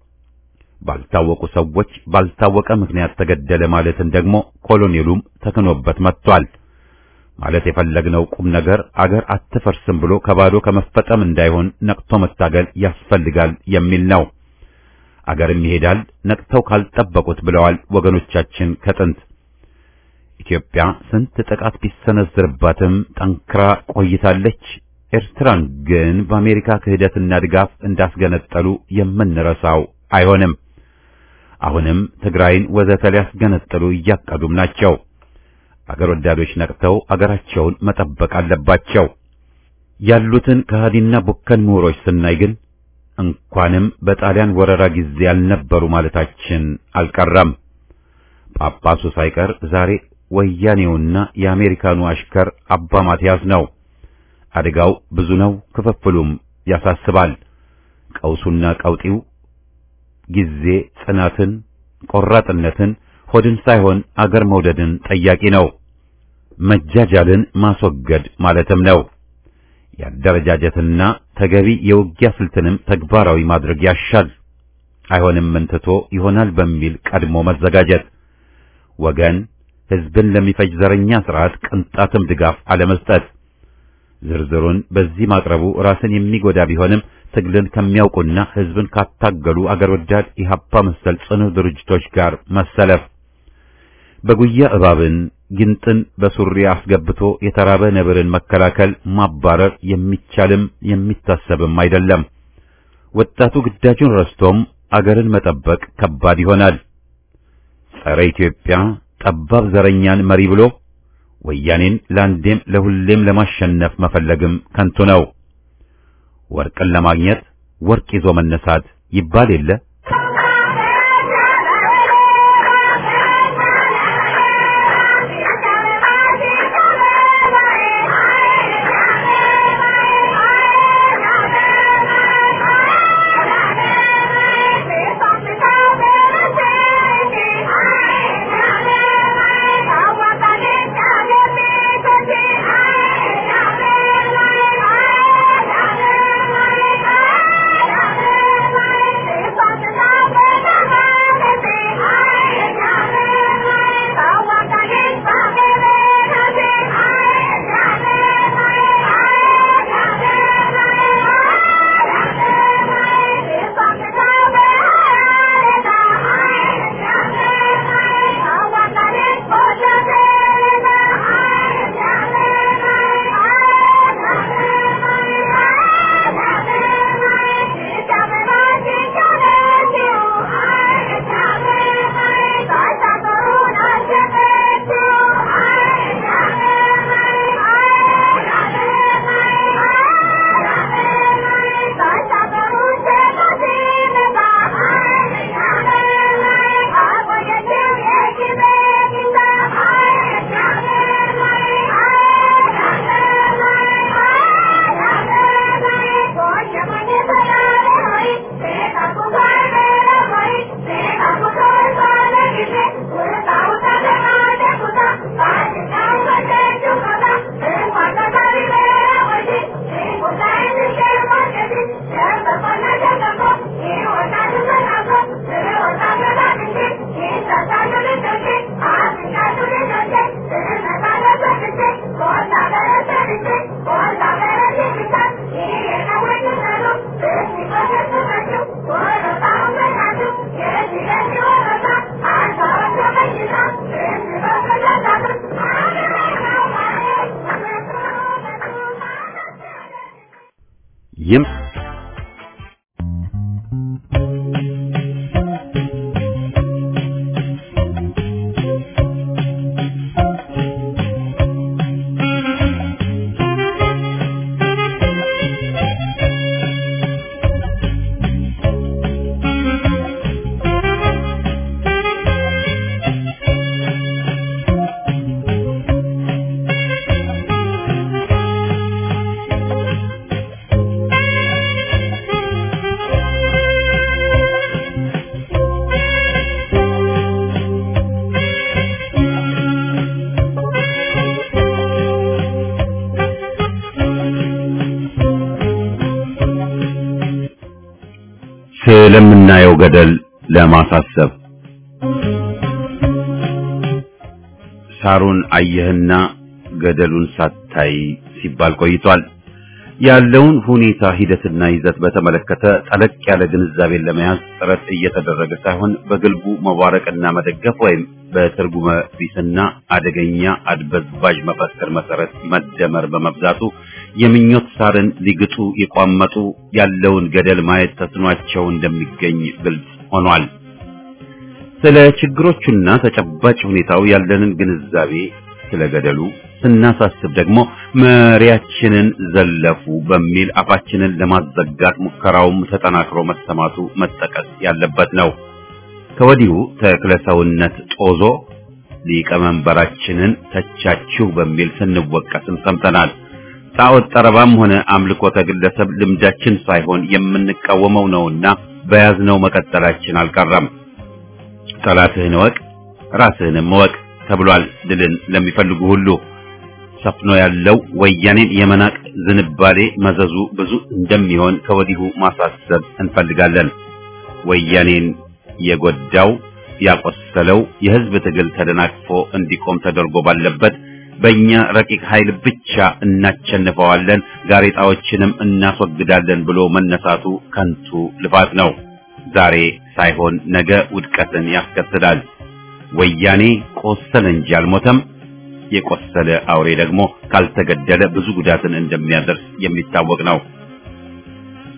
Speaker 1: ባልታወቁ ሰዎች ባልታወቀ ምክንያት ተገደለ ማለትን ደግሞ ኮሎኔሉም ተክኖበት መጥቷል። ማለት የፈለግነው ቁም ነገር አገር አትፈርስም ብሎ ከባዶ ከመፈጠም እንዳይሆን ነቅቶ መታገል ያስፈልጋል የሚል ነው። አገርም ይሄዳል ነቅተው ካልጠበቁት ብለዋል ወገኖቻችን ከጥንት። ኢትዮጵያ ስንት ጥቃት ቢሰነዝርባትም ጠንክራ ቆይታለች። ኤርትራን ግን በአሜሪካ ክህደትና ድጋፍ እንዳስገነጠሉ የምንረሳው አይሆንም። አሁንም ትግራይን ወዘተ ሊያስገነጥሉ እያቀዱም ናቸው። አገር ወዳዶች ነቅተው አገራቸውን መጠበቅ አለባቸው። ያሉትን ከሃዲና ቡከን ምሁሮች ስናይ ግን እንኳንም በጣሊያን ወረራ ጊዜ ያልነበሩ ማለታችን አልቀረም። ጳጳሱ ሳይቀር ዛሬ ወያኔውና የአሜሪካኑ አሽከር አባ ማትያስ ነው። አደጋው ብዙ ነው፣ ክፍፍሉም ያሳስባል። ቀውሱና ቀውጢው ጊዜ ጽናትን፣ ቆራጥነትን፣ ሆድን ሳይሆን አገር መውደድን ጠያቂ ነው። መጃጃልን ማስወገድ ማለትም ነው። የአደረጃጀትና ተገቢ የውጊያ ስልትንም ተግባራዊ ማድረግ ያሻል። አይሆንም ምንትቶ ይሆናል በሚል ቀድሞ መዘጋጀት፣ ወገን ሕዝብን ለሚፈጅ ዘረኛ ስርዓት ቅንጣትም ድጋፍ አለመስጠት። ዝርዝሩን በዚህ ማቅረቡ ራስን የሚጎዳ ቢሆንም ትግልን ከሚያውቁና ሕዝብን ካታገሉ አገር ወዳድ ኢህአፓ መሰል ጽኑ ድርጅቶች ጋር መሰለፍ በጉያ እባብን ጊንጥን በሱሪ አስገብቶ የተራበ ነብርን መከላከል ማባረር የሚቻልም የሚታሰብም አይደለም። ወጣቱ ግዳጁን ረስቶም አገርን መጠበቅ ከባድ ይሆናል። ጸረ ኢትዮጵያ ጠባብ ዘረኛን መሪ ብሎ ወያኔን ለአንዴም ለሁሌም ለማሸነፍ መፈለግም ከንቱ ነው። ወርቅን ለማግኘት ወርቅ ይዞ መነሳት ይባል የለ። ይም ስለምናየው ገደል ለማሳሰብ ሳሩን አየህና ገደሉን ሳታይ ሲባል ቆይቷል። ያለውን ሁኔታ ሂደትና ይዘት በተመለከተ ጠለቅ ያለ ግንዛቤን ለመያዝ ጥረት እየተደረገ ሳይሆን በግልቡ መዋረቅና መደገፍ ወይም በትርጉመ ቢስና አደገኛ አድበዝባዥ መፈክር መሰረት መደመር በመብዛቱ የምኞት ሳርን ሊግጡ የቋመጡ ያለውን ገደል ማየት ተስኗቸው እንደሚገኝ ግልጽ ሆኗል። ስለ ችግሮቹና ተጨባጭ ሁኔታው ያለንን ግንዛቤ ስለ ገደሉ ስናሳስብ ደግሞ መሪያችንን ዘለፉ በሚል አፋችንን ለማዘጋት ሙከራውም ተጠናክሮ መሰማቱ መጠቀስ ያለበት ነው። ከወዲሁ ተክለ ሰውነት ጦዞ ሊቀመንበራችንን ተቻችሁ በሚል ስንወቀስም ሰምተናል። ጣዖት ጠረባም ሆነ አምልኮተ ግለሰብ ልምዳችን ሳይሆን የምንቃወመው ነውና በያዝነው መቀጠላችን አልቀረም። ጠላትህን እወቅ ራስህንም እወቅ ተብሏል። ድልን ለሚፈልጉ ሁሉ ሰፍኖ ያለው ወያኔን የመናቅ ዝንባሌ መዘዙ ብዙ እንደሚሆን ከወዲሁ ማሳሰብ እንፈልጋለን። ወያኔን የጎዳው ያቆሰለው የህዝብ ትግል ተደናቅፎ እንዲቆም ተደርጎ ባለበት በእኛ ረቂቅ ኃይል ብቻ እናቸንፈዋለን፣ ጋሬጣዎችንም እናስወግዳለን ብሎ መነሳቱ ከንቱ ልፋት ነው። ዛሬ ሳይሆን ነገ ውድቀትን ያስከትላል። ወያኔ ቆሰለ እንጂ አልሞተም። የቆሰለ አውሬ ደግሞ ካልተገደለ ብዙ ጉዳትን እንደሚያደርስ የሚታወቅ ነው።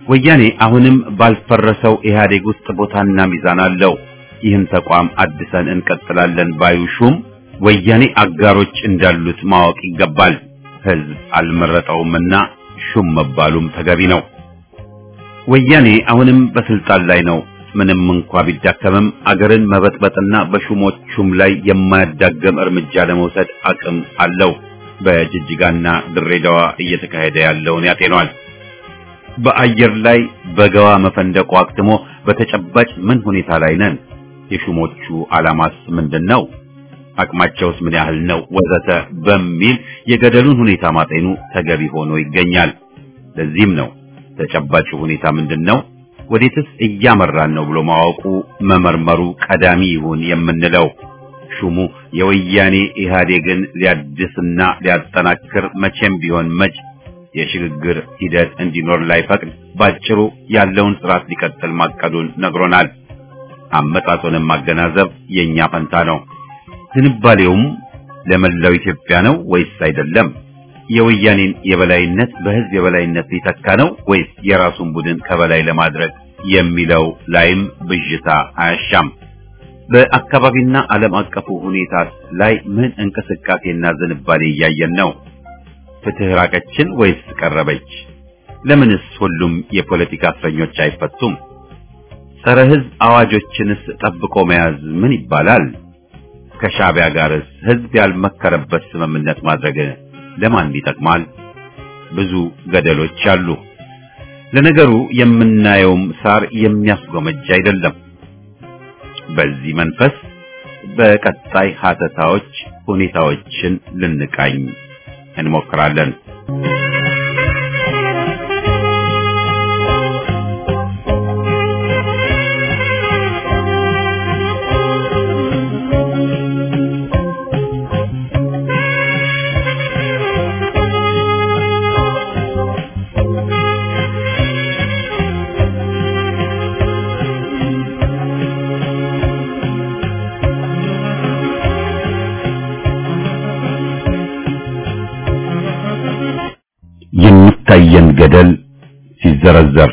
Speaker 1: ወያኔ አሁንም ባልፈረሰው ኢህአዴግ ውስጥ ቦታና ሚዛን አለው። ይህን ተቋም አድሰን እንቀጥላለን ባዩ ሹም ወያኔ አጋሮች እንዳሉት ማወቅ ይገባል። ህዝብ አልመረጠውምና ሹም መባሉም ተገቢ ነው። ወያኔ አሁንም በስልጣን ላይ ነው። ምንም እንኳ ቢዳከምም አገርን መበጥበጥና በሹሞቹም ላይ የማያዳገም እርምጃ ለመውሰድ አቅም አለው። በጅጅጋና ድሬዳዋ እየተካሄደ ያለውን ያጤኗል። በአየር ላይ በገዋ መፈንደቁ አክትሞ በተጨባጭ ምን ሁኔታ ላይ ነን? የሹሞቹ ዓላማስ ምንድን ነው? አቅማቸውስ ምን ያህል ነው? ወዘተ በሚል የገደሉን ሁኔታ ማጤኑ ተገቢ ሆኖ ይገኛል። ለዚህም ነው ተጨባጭ ሁኔታ ምንድን ነው፣ ወዴትስ እያመራን ነው ብሎ ማወቁ መመርመሩ ቀዳሚ ይሁን የምንለው። ሹሙ የወያኔ ኢህአዴግን ሊያድስና ሊያጠናክር መቼም ቢሆን መች የሽግግር ሂደት እንዲኖር ላይፈቅድ ባጭሩ ያለውን ስርዓት ሊቀጥል ማቀዱን ነግሮናል። አመጣጡንም ማገናዘብ የኛ ፈንታ ነው። ዝንባሌውም ለመላው ኢትዮጵያ ነው ወይስ አይደለም? የወያኔን የበላይነት በህዝብ የበላይነት ሊተካ ነው ወይስ የራሱን ቡድን ከበላይ ለማድረግ የሚለው ላይም ብዥታ አያሻም። በአካባቢና ዓለም አቀፉ ሁኔታ ላይ ምን እንቅስቃሴና ዝንባሌ እያየን ነው? ፍትህ ራቀችን ወይስ ቀረበች? ለምንስ ሁሉም የፖለቲካ እስረኞች አይፈቱም? ጸረ ህዝብ አዋጆችንስ ጠብቆ መያዝ ምን ይባላል? ከሻዕቢያ ጋርስ ህዝብ ያልመከረበት ስምምነት ማድረግ ለማን ይጠቅማል? ብዙ ገደሎች አሉ። ለነገሩ የምናየውም ሳር የሚያስጎመጅ አይደለም። በዚህ መንፈስ በቀጣይ ሀተታዎች ሁኔታዎችን ልንቃኝ እንሞክራለን። የሚታየን ገደል ሲዘረዘር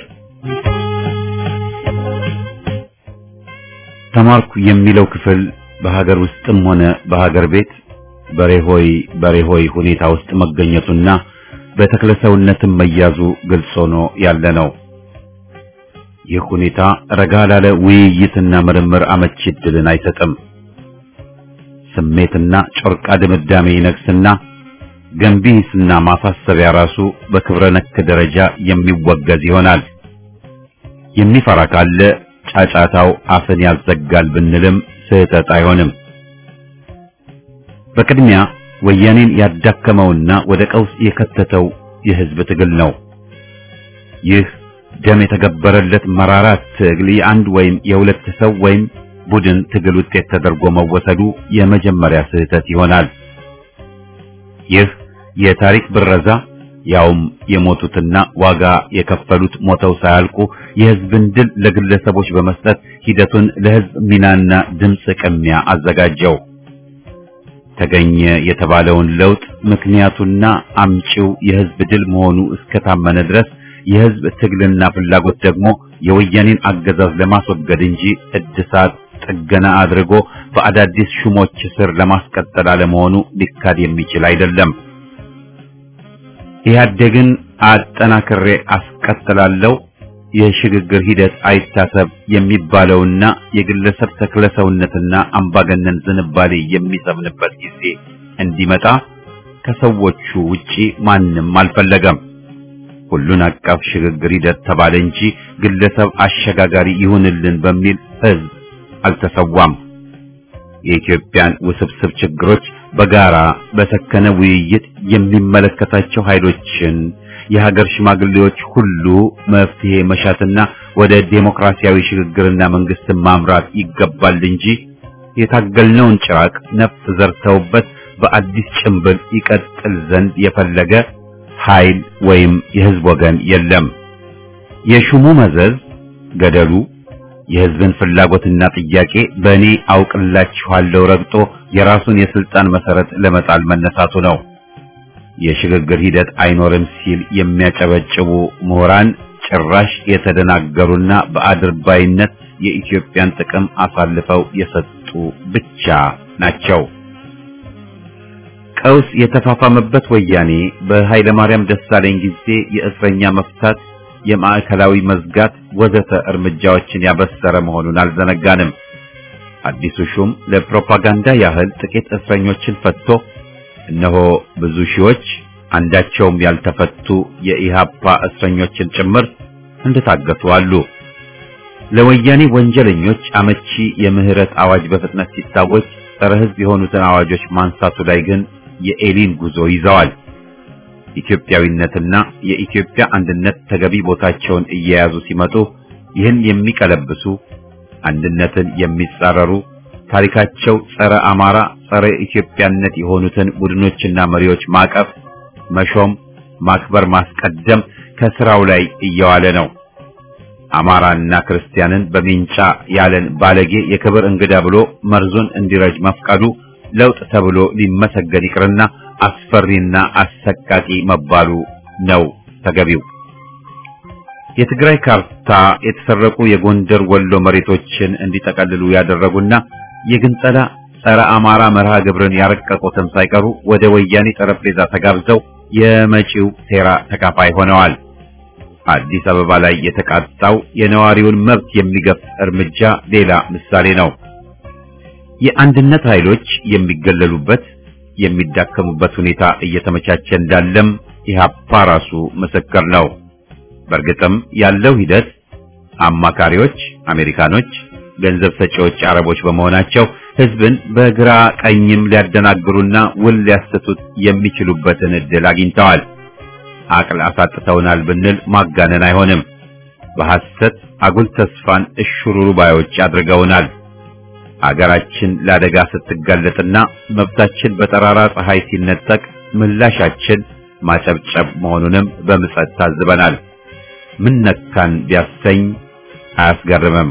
Speaker 1: ተማርኩ የሚለው ክፍል በሀገር ውስጥም ሆነ በሀገር ቤት በሬሆይ በሬሆይ ሁኔታ ውስጥ መገኘቱና በተክለሰውነትም መያዙ ግልጽ ሆኖ ያለ ነው። ይህ ሁኔታ ረጋ ላለ ውይይትና ምርምር አመቺ ዕድልን አይሰጥም። ስሜትና ጮርቃ ድምዳሜ ይነግስና ገንቢ ሂስና ማሳሰቢያ ራሱ በክብረ ነክ ደረጃ የሚወገዝ ይሆናል። የሚፈራ ካለ ጫጫታው አፍን ያዘጋል ብንልም ስህተት አይሆንም። በቅድሚያ ወያኔን ያዳከመውና ወደ ቀውስ የከተተው የህዝብ ትግል ነው። ይህ ደም የተገበረለት መራራ ትግል የአንድ ወይም የሁለት ሰው ወይም ቡድን ትግል ውጤት ተደርጎ መወሰዱ የመጀመሪያ ስህተት ይሆናል። ይህ የታሪክ ብረዛ ያውም የሞቱትና ዋጋ የከፈሉት ሞተው ሳያልቁ የህዝብን ድል ለግለሰቦች በመስጠት ሂደቱን ለህዝብ ሚናና ድምፅ ቅሚያ አዘጋጀው። ተገኘ የተባለውን ለውጥ ምክንያቱና አምጪው የህዝብ ድል መሆኑ እስከታመነ ድረስ የህዝብ ትግልና ፍላጎት ደግሞ የወያኔን አገዛዝ ለማስወገድ እንጂ እድሳት ጥገና አድርጎ በአዳዲስ ሹሞች ስር ለማስቀጠል አለመሆኑ ሊካድ የሚችል አይደለም። ኢህአዴግን አጠናክሬ አስቀጥላለሁ፣ የሽግግር ሂደት አይታሰብ የሚባለውና የግለሰብ ተክለሰውነትና አምባገነን ዝንባሌ የሚሰምንበት ጊዜ እንዲመጣ ከሰዎቹ ውጪ ማንም አልፈለገም። ሁሉን አቀፍ ሽግግር ሂደት ተባለ እንጂ ግለሰብ አሸጋጋሪ ይሁንልን በሚል ህዝብ አልተሰዋም። የኢትዮጵያን ውስብስብ ችግሮች በጋራ በሰከነ ውይይት የሚመለከታቸው ኃይሎችን የሀገር ሽማግሌዎች ሁሉ መፍትሄ መሻትና ወደ ዴሞክራሲያዊ ሽግግርና መንግስትን ማምራት ይገባል እንጂ የታገልነውን ጭራቅ ነፍስ ዘርተውበት በአዲስ ጭንብል ይቀጥል ዘንድ የፈለገ ኃይል ወይም የህዝብ ወገን የለም። የሹሙ መዘዝ ገደሉ የህዝብን ፍላጎትና ጥያቄ በእኔ አውቅላችኋለሁ ረግጦ የራሱን የስልጣን መሰረት ለመጣል መነሳቱ ነው። የሽግግር ሂደት አይኖርም ሲል የሚያጨበጭቡ ምሁራን ጭራሽ የተደናገሩና በአድርባይነት የኢትዮጵያን ጥቅም አሳልፈው የሰጡ ብቻ ናቸው። ቀውስ የተፋፋመበት ወያኔ በኃይለ ማርያም ደሳለኝ ጊዜ የእስረኛ መፍታት፣ የማዕከላዊ መዝጋት ወዘተ እርምጃዎችን ያበሰረ መሆኑን አልዘነጋንም። አዲሱ ሹም ለፕሮፓጋንዳ ያህል ጥቂት እስረኞችን ፈትቶ እነሆ ብዙ ሺዎች አንዳቸውም ያልተፈቱ የኢሃፓ እስረኞችን ጭምር እንደታገቱ አሉ። ለወያኔ ወንጀለኞች አመቺ የምህረት አዋጅ በፍጥነት ሲታወጅ ጸረ ሕዝብ የሆኑትን አዋጆች ማንሳቱ ላይ ግን የኤሊን ጉዞ ይዘዋል። ኢትዮጵያዊነትና የኢትዮጵያ አንድነት ተገቢ ቦታቸውን እየያዙ ሲመጡ ይህን የሚቀለብሱ አንድነትን የሚጻረሩ ታሪካቸው ጸረ አማራ፣ ጸረ ኢትዮጵያነት የሆኑትን ቡድኖችና መሪዎች ማቀፍ፣ መሾም፣ ማክበር፣ ማስቀደም ከስራው ላይ እየዋለ ነው። አማራና ክርስቲያንን በሚንጫ ያለን ባለጌ የክብር እንግዳ ብሎ መርዙን እንዲረጅ መፍቀዱ ለውጥ ተብሎ ሊመሰገን ይቅርና አስፈሪና አሰቃቂ መባሉ ነው ተገቢው። የትግራይ ካርታ የተሰረቁ የጎንደር ወሎ መሬቶችን እንዲጠቀልሉ ያደረጉና የግንጸላ ጸረ አማራ መርሃ ግብርን ያረቀቁትም ሳይቀሩ ወደ ወያኔ ጠረጴዛ ተጋብዘው የመጪው ሴራ ተካፋይ ሆነዋል። አዲስ አበባ ላይ የተቃጣው የነዋሪውን መብት የሚገፍ እርምጃ ሌላ ምሳሌ ነው። የአንድነት ኃይሎች የሚገለሉበት የሚዳከሙበት ሁኔታ እየተመቻቸ እንዳለም ኢህአፓ ራሱ ምስክር ነው። በእርግጥም ያለው ሂደት አማካሪዎች አሜሪካኖች፣ ገንዘብ ሰጪዎች አረቦች በመሆናቸው ህዝብን በግራ ቀኝም ሊያደናግሩና ውል ሊያሰቱት የሚችሉበትን እድል አግኝተዋል። አቅል አሳጥተውናል ብንል ማጋነን አይሆንም። በሐሰት አጉል ተስፋን እሽሩሩ ባዮች አድርገውናል። አገራችን ለአደጋ ስትጋለጥና መብታችን በጠራራ ፀሐይ ሲነጠቅ ምላሻችን ማጨብጨብ መሆኑንም በምጸት ታዝበናል። ምን ነካን ቢያሰኝ አያስገርምም።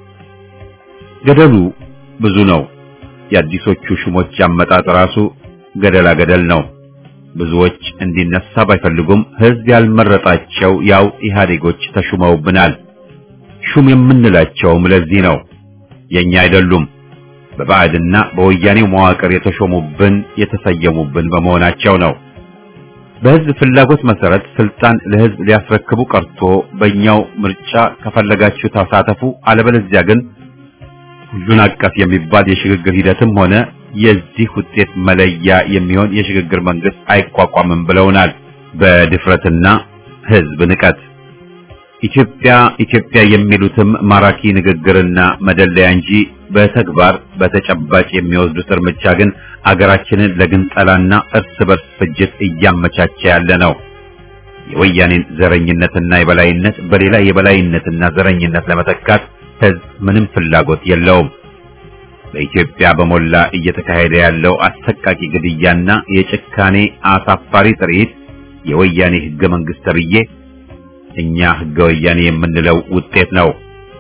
Speaker 1: ገደሉ ብዙ ነው። የአዲሶቹ ሹሞች አመጣጥ ራሱ ገደላ ገደል ነው። ብዙዎች እንዲነሳ ባይፈልጉም ህዝብ ያልመረጣቸው ያው ኢህአዴጎች ተሹመውብናል። ሹም የምንላቸውም ለዚህ ነው። የኛ አይደሉም። በባዕድና በወያኔው መዋቅር የተሾሙብን የተሰየሙብን በመሆናቸው ነው። በህዝብ ፍላጎት መሰረት ስልጣን ለህዝብ ሊያስረክቡ ቀርቶ በእኛው ምርጫ ከፈለጋችሁ ተሳተፉ፣ አለበለዚያ ግን ሁሉን አቀፍ የሚባል የሽግግር ሂደትም ሆነ የዚህ ውጤት መለያ የሚሆን የሽግግር መንግስት አይቋቋምም ብለውናል። በድፍረትና ህዝብ ንቀት ኢትዮጵያ ኢትዮጵያ የሚሉትም ማራኪ ንግግርና መደለያ እንጂ በተግባር በተጨባጭ የሚወስዱት እርምጃ ግን አገራችንን ለግንጠላና እርስ በርስ ፍጅት እያመቻቸ ያለ ነው። የወያኔን ዘረኝነትና የበላይነት በሌላ የበላይነትና ዘረኝነት ለመተካት ህዝብ ምንም ፍላጎት የለውም። በኢትዮጵያ በሞላ እየተካሄደ ያለው አሰቃቂ ግድያና የጭካኔ አሳፋሪ ትርኢት የወያኔ ህገ መንግስት ተብዬ እኛ ህገ ወያኔ የምንለው ውጤት ነው።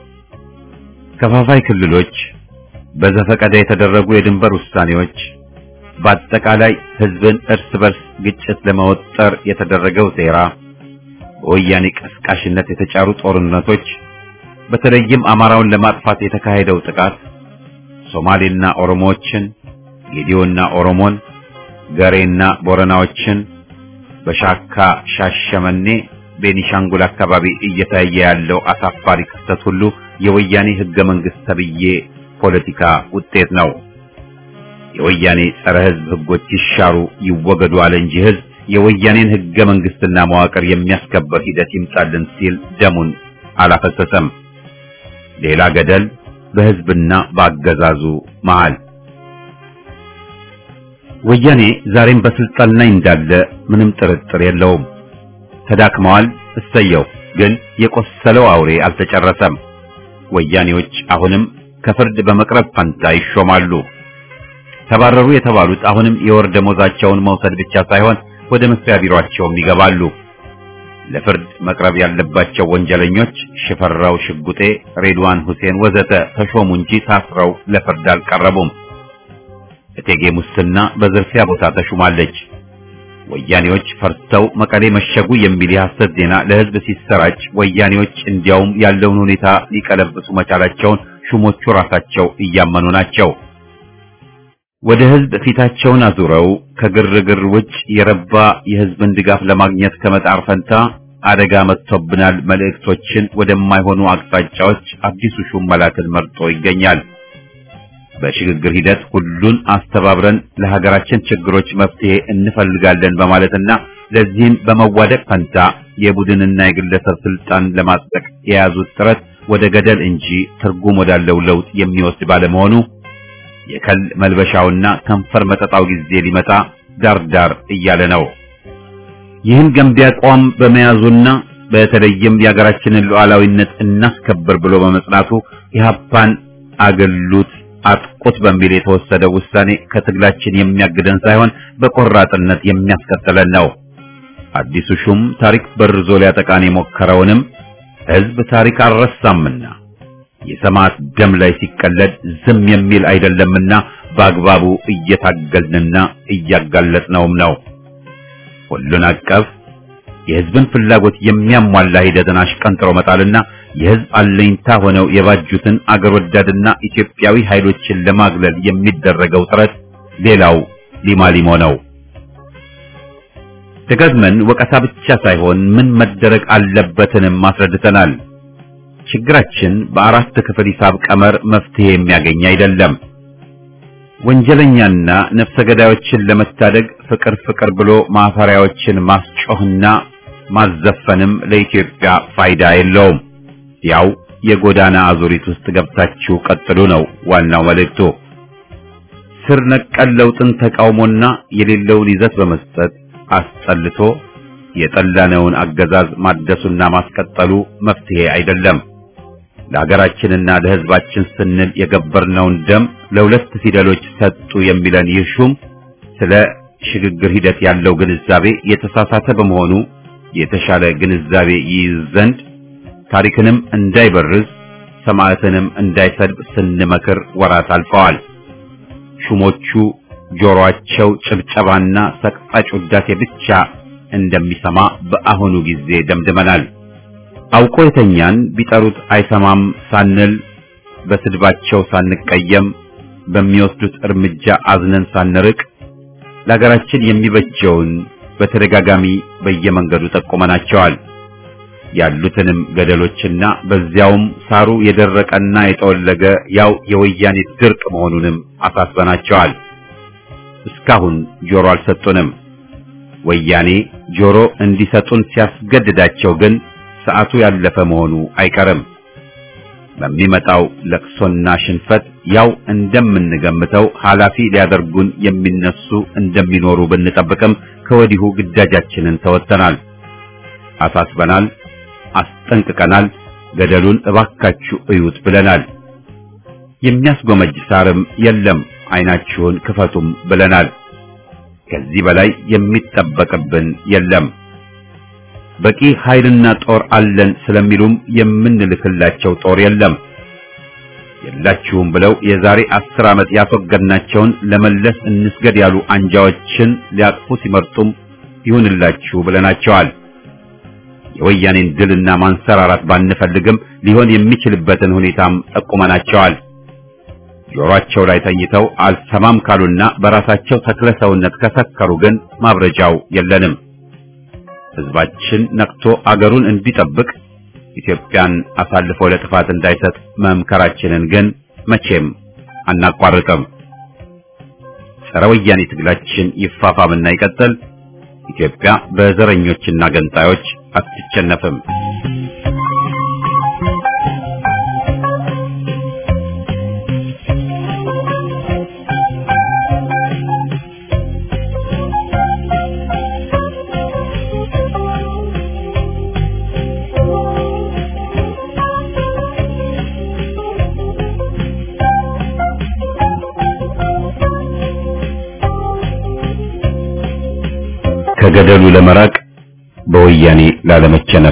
Speaker 1: ከፋፋይ ክልሎች፣ በዘፈቀደ የተደረጉ የድንበር ውሳኔዎች፣ በአጠቃላይ ህዝብን እርስ በርስ ግጭት ለመወጠር የተደረገው ሴራ፣ በወያኔ ቀስቃሽነት የተጫሩ ጦርነቶች፣ በተለይም አማራውን ለማጥፋት የተካሄደው ጥቃት ሶማሌና ኦሮሞዎችን፣ ጌዲዮና ኦሮሞን፣ ገሬና ቦረናዎችን በሻካ ሻሸመኔ ቤኒሻንጉል አካባቢ እየታየ ያለው አሳፋሪ ክስተት ሁሉ የወያኔ ህገ መንግስት ተብዬ ፖለቲካ ውጤት ነው። የወያኔ ጸረ ህዝብ ህጎች ይሻሩ ይወገዱ አለ እንጂ ህዝብ የወያኔን ህገ መንግስትና መዋቅር የሚያስከበር ሂደት ይምጣልን ሲል ደሙን አላፈሰሰም። ሌላ ገደል በህዝብና በአገዛዙ መሃል። ወያኔ ዛሬም በስልጣን ላይ እንዳለ ምንም ጥርጥር የለውም። ተዳክመዋል። እሰየው። ግን የቆሰለው አውሬ አልተጨረሰም። ወያኔዎች አሁንም ከፍርድ በመቅረብ ፈንታ ይሾማሉ። ተባረሩ የተባሉት አሁንም የወር ደሞዛቸውን መውሰድ ብቻ ሳይሆን ወደ መስሪያ ቢሮአቸውም ይገባሉ። ለፍርድ መቅረብ ያለባቸው ወንጀለኞች ሽፈራው ሽጉጤ፣ ሬድዋን ሁሴን ወዘተ ተሾሙ እንጂ ታስረው ለፍርድ አልቀረቡም። እቴጌ ሙስና በዝርፊያ ቦታ ተሹማለች። ወያኔዎች ፈርተው መቀሌ መሸጉ የሚል የሐሰት ዜና ለሕዝብ ሲሰራጭ ወያኔዎች እንዲያውም ያለውን ሁኔታ ሊቀለብሱ መቻላቸውን ሹሞቹ ራሳቸው እያመኑ ናቸው። ወደ ሕዝብ ፊታቸውን አዙረው ከግርግር ውጭ የረባ የሕዝብን ድጋፍ ለማግኘት ከመጣር ፈንታ አደጋ መጥቶብናል መልእክቶችን ወደማይሆኑ አቅጣጫዎች አዲሱ ሹም መላክን መርጦ ይገኛል። በሽግግር ሂደት ሁሉን አስተባብረን ለሀገራችን ችግሮች መፍትሄ እንፈልጋለን በማለትና ለዚህም በመዋደቅ ፈንታ የቡድንና የግለሰብ ስልጣን ለማጽደቅ የያዙት ጥረት ወደ ገደል እንጂ ትርጉም ወዳለው ለውጥ የሚወስድ ባለመሆኑ የከል መልበሻውና ከንፈር መጠጣው ጊዜ ሊመጣ ዳርዳር እያለ ነው። ይህን ገንቢ አቋም በመያዙና በተለይም የሀገራችንን ሉዓላዊነት እናስከብር ብሎ በመጽናቱ ኢህአፓን አገሉት አጥቁት በሚል የተወሰደው ውሳኔ ከትግላችን የሚያግደን ሳይሆን በቆራጥነት የሚያስቀጥለን ነው። አዲሱ ሹም ታሪክ በርዞ ሊያጠቃን የሞከረውንም ሕዝብ ታሪክ አልረሳምና የሰማዕት ደም ላይ ሲቀለድ ዝም የሚል አይደለምና በአግባቡ እየታገልንና እያጋለጥነውም ነው። ሁሉን አቀፍ የሕዝብን ፍላጎት የሚያሟላ ሂደትን አሽቀንጥሮ መጣልና የሕዝብ አለኝታ ሆነው የባጁትን አገር ወዳድና ኢትዮጵያዊ ኃይሎችን ለማግለል የሚደረገው ጥረት ሌላው ሊማሊሞ ነው። ደጋግመን ወቀሳ ብቻ ሳይሆን ምን መደረግ አለበትንም አስረድተናል። ችግራችን በአራት ክፍል ሂሳብ ቀመር መፍትሄ የሚያገኝ አይደለም። ወንጀለኛና ነፍሰ ገዳዮችን ለመታደግ ፍቅር ፍቅር ብሎ ማፈሪያዎችን ማስጮህና ማዘፈንም ለኢትዮጵያ ፋይዳ የለውም። ያው የጎዳና አዙሪት ውስጥ ገብታችሁ ቀጥሉ ነው ዋናው መልእክቱ። ስር ነቀል ለውጥን ተቃውሞና የሌለውን ይዘት በመስጠት አስጠልቶ የጠላነውን አገዛዝ ማደሱና ማስቀጠሉ መፍትሄ አይደለም። ለሀገራችንና ለሕዝባችን ስንል የገበርነውን ደም ለሁለት ፊደሎች ሰጡ የሚለን ይህ ሹም ስለ ሽግግር ሂደት ያለው ግንዛቤ የተሳሳተ በመሆኑ የተሻለ ግንዛቤ ይይዝ ዘንድ ታሪክንም እንዳይበርዝ ሰማዕትንም እንዳይሰድብ ስንመክር ወራት አልፈዋል። ሹሞቹ ጆሮአቸው ጭብጨባና ሰቅጣጭ ውዳሴ ብቻ እንደሚሰማ በአሁኑ ጊዜ ደምድመናል። አውቆ የተኛን ቢጠሩት አይሰማም ሳንል በስድባቸው ሳንቀየም በሚወስዱት እርምጃ አዝነን ሳንርቅ ለሀገራችን የሚበጀውን በተደጋጋሚ በየመንገዱ ጠቁመናቸዋል። ያሉትንም ገደሎችና በዚያውም ሳሩ የደረቀና የጠወለገ ያው የወያኔ ድርቅ መሆኑንም አሳስበናቸዋል። እስካሁን ጆሮ አልሰጡንም። ወያኔ ጆሮ እንዲሰጡን ሲያስገድዳቸው ግን ሰዓቱ ያለፈ መሆኑ አይቀርም። በሚመጣው ለቅሶና ሽንፈት ያው እንደምንገምተው ኃላፊ ሊያደርጉን የሚነሱ እንደሚኖሩ ብንጠብቅም ከወዲሁ ግዳጃችንን ተወጥተናል፣ አሳስበናል፣ አስጠንቅቀናል። ገደሉን እባካችሁ እዩት ብለናል። የሚያስጎመጅ ሳርም የለም፣ አይናችሁን ክፈቱም ብለናል። ከዚህ በላይ የሚጠበቅብን የለም። በቂ ኃይልና ጦር አለን ስለሚሉም የምንልክላቸው ጦር የለም። የላችሁም ብለው የዛሬ አስር ዓመት ያስወገድናቸውን ለመለስ እንስገድ ያሉ አንጃዎችን ሊያቅፉ ሲመርጡም ይሁንላችሁ ብለናቸዋል። የወያኔን ድልና ማንሰራራት ባንፈልግም ሊሆን የሚችልበትን ሁኔታም ጠቁመናቸዋል። ጆሮአቸው ላይ ተኝተው አልሰማም ካሉና በራሳቸው ተክለ ሰውነት ከሰከሩ ግን ማብረጃው የለንም። ሕዝባችን ነቅቶ አገሩን እንዲጠብቅ ኢትዮጵያን አሳልፎ ለጥፋት እንዳይሰጥ መምከራችንን ግን መቼም አናቋርጥም። ጸረ ወያኔ ትግላችን ይፋፋምና ይቀጥል። ኢትዮጵያ በዘረኞችና ገንጣዮች አትሸነፍም። ከገደሉ ለመራቅ በወያኔ ላለመቸነፍ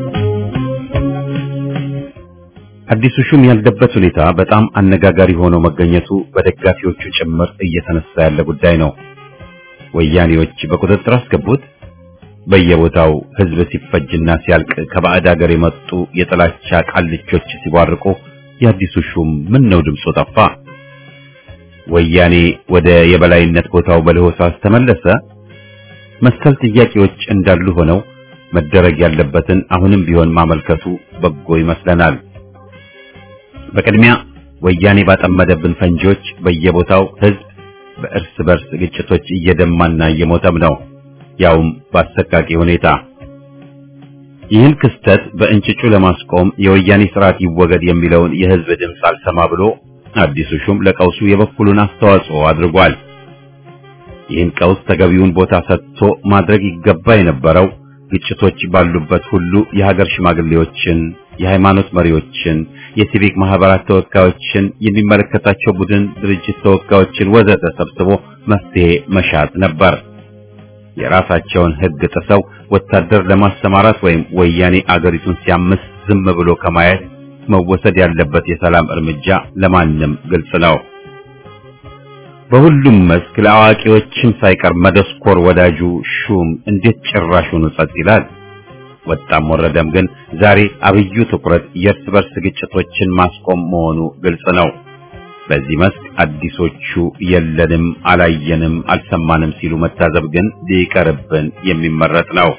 Speaker 1: አዲሱ ሹም ያለበት ሁኔታ በጣም አነጋጋሪ ሆኖ መገኘቱ በደጋፊዎቹ ጭምር እየተነሳ ያለ ጉዳይ ነው። ወያኔዎች በቁጥጥር አስገቡት። በየቦታው ህዝብ ሲፈጅና ሲያልቅ ከባዕድ ሀገር የመጡ የጥላቻ ቃልቾች ሲቧርቁ የአዲሱ ሹም ምን ነው ድምፁ ጠፋ? ወያኔ ወደ የበላይነት ቦታው በለሆሳስ ተመለሰ? መሰል ጥያቄዎች እንዳሉ ሆነው መደረግ ያለበትን አሁንም ቢሆን ማመልከቱ በጎ ይመስለናል። በቅድሚያ ወያኔ ባጠመደብን ፈንጂዎች በየቦታው ህዝብ በእርስ በርስ ግጭቶች እየደማና እየሞተም ነው፣ ያውም በአሰቃቂ ሁኔታ። ይህን ክስተት በእንጭጩ ለማስቆም የወያኔ ስርዓት ይወገድ የሚለውን የህዝብ ድምፅ አልሰማ ብሎ አዲሱ ሹም ለቀውሱ የበኩሉን አስተዋጽኦ አድርጓል። ይህን ቀውስ ተገቢውን ቦታ ሰጥቶ ማድረግ ይገባ የነበረው ግጭቶች ባሉበት ሁሉ የሀገር ሽማግሌዎችን፣ የሃይማኖት መሪዎችን፣ የሲቪክ ማህበራት ተወካዮችን፣ የሚመለከታቸው ቡድን ድርጅት ተወካዮችን ወዘተ ሰብስቦ መፍትሄ መሻት ነበር። የራሳቸውን ህግ ጥሰው ወታደር ለማሰማራት ወይም ወያኔ አገሪቱን ሲያምስ ዝም ብሎ ከማየት መወሰድ ያለበት የሰላም እርምጃ ለማንም ግልጽ ነው። በሁሉም መስክ ለአዋቂዎችም ሳይቀር መደስኮር ወዳጁ ሹም እንዴት ጭራሹን ጸጥ ይላል? ወጣም ወረደም ግን ዛሬ አብዩ ትኩረት የእርስ በርስ ግጭቶችን ማስቆም መሆኑ ግልጽ ነው። በዚህ መስክ አዲሶቹ የለንም፣ አላየንም፣ አልሰማንም ሲሉ መታዘብ ግን ሊቀርብን የሚመረጥ ነው።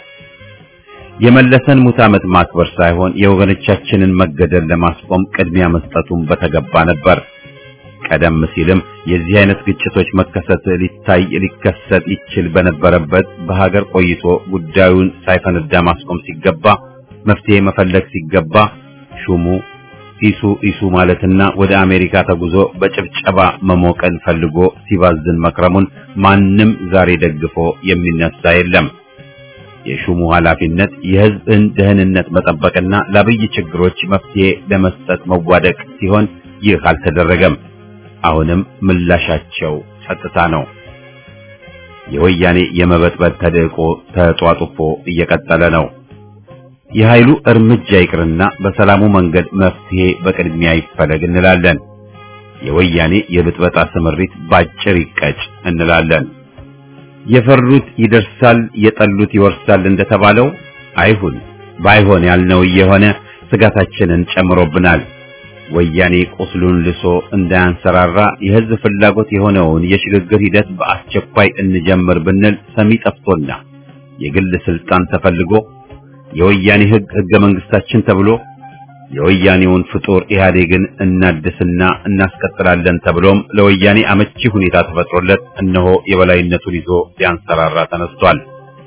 Speaker 1: የመለሰን ሙት ዓመት ማክበር ሳይሆን የወገኖቻችንን መገደል ለማስቆም ቅድሚያ መስጠቱን በተገባ ነበር። ቀደም ሲልም የዚህ አይነት ግጭቶች መከሰት ሊታይ ሊከሰት ይችል በነበረበት በሀገር ቆይቶ ጉዳዩን ሳይፈነዳ ማስቆም ሲገባ መፍትሄ መፈለግ ሲገባ ሹሙ ኢሱ ኢሱ ማለትና ወደ አሜሪካ ተጉዞ በጭብጨባ መሞቀን ፈልጎ ሲባዝን መክረሙን ማንም ዛሬ ደግፎ የሚነሳ የለም። የሹሙ ኃላፊነት የሕዝብን ደህንነት መጠበቅና ለአብይ ችግሮች መፍትሄ ለመስጠት መዋደቅ ሲሆን ይህ አልተደረገም። አሁንም ምላሻቸው ጸጥታ ነው። የወያኔ የመበጥበጥ ተደቆ ተጧጡፎ እየቀጠለ ነው። የኃይሉ እርምጃ ይቅርና በሰላሙ መንገድ መፍትሄ በቅድሚያ ይፈለግ እንላለን። የወያኔ የብጥበጣ ስምሪት ባጭር ይቀጭ እንላለን። የፈሩት ይደርሳል፣ የጠሉት ይወርሳል እንደተባለው አይሁን። ባይሆን ያልነው እየሆነ ስጋታችንን ጨምሮብናል። ወያኔ ቁስሉን ልሶ እንዳያንሰራራ የህዝብ ፍላጎት የሆነውን የሽግግር ሂደት በአስቸኳይ እንጀምር ብንል ሰሚ ጠፍቶና የግል ስልጣን ተፈልጎ የወያኔ ህግ ህገ መንግስታችን ተብሎ የወያኔውን ፍጡር ኢህአዴግን እናድስና እናስቀጥላለን ተብሎም ለወያኔ አመቺ ሁኔታ ተፈጥሮለት እነሆ የበላይነቱን ይዞ ሊያንሰራራ ተነስቷል።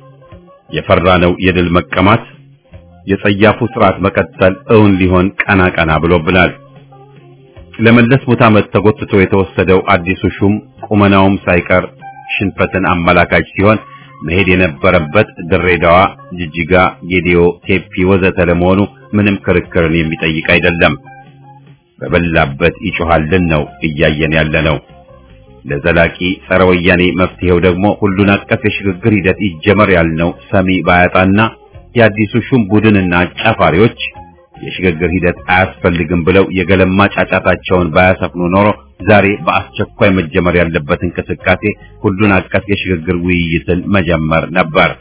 Speaker 1: የፈራነው የድል መቀማት የጸያፉ ስርዓት መቀጠል እውን ሊሆን ቀና ቀና ብሎብናል። ለመለስ ሙት ዓመት ተጎትቶ የተወሰደው አዲሱ ሹም ቁመናውም ሳይቀር ሽንፈትን አመላካች ሲሆን መሄድ የነበረበት ድሬዳዋ፣ ጅጅጋ፣ ጌዲዮ፣ ቴፒ ወዘተ ለመሆኑ ምንም ክርክርን የሚጠይቅ አይደለም። በበላበት ይጮሃልን ነው እያየን ያለ ነው። ለዘላቂ ጸረ ወያኔ መፍትሄው ደግሞ ሁሉን አቀፍ የሽግግር ሂደት ይጀመር ያልነው ሰሚ ባያጣና የአዲሱ ሹም ቡድንና አጫፋሪዎች የሽግግር ሂደት አያስፈልግም ብለው የገለማ ጫጫታቸውን ባያሰፍኑ ኖሮ ዛሬ በአስቸኳይ መጀመር ያለበት እንቅስቃሴ ሁሉን አቀፍ የሽግግር ውይይትን መጀመር ነበር።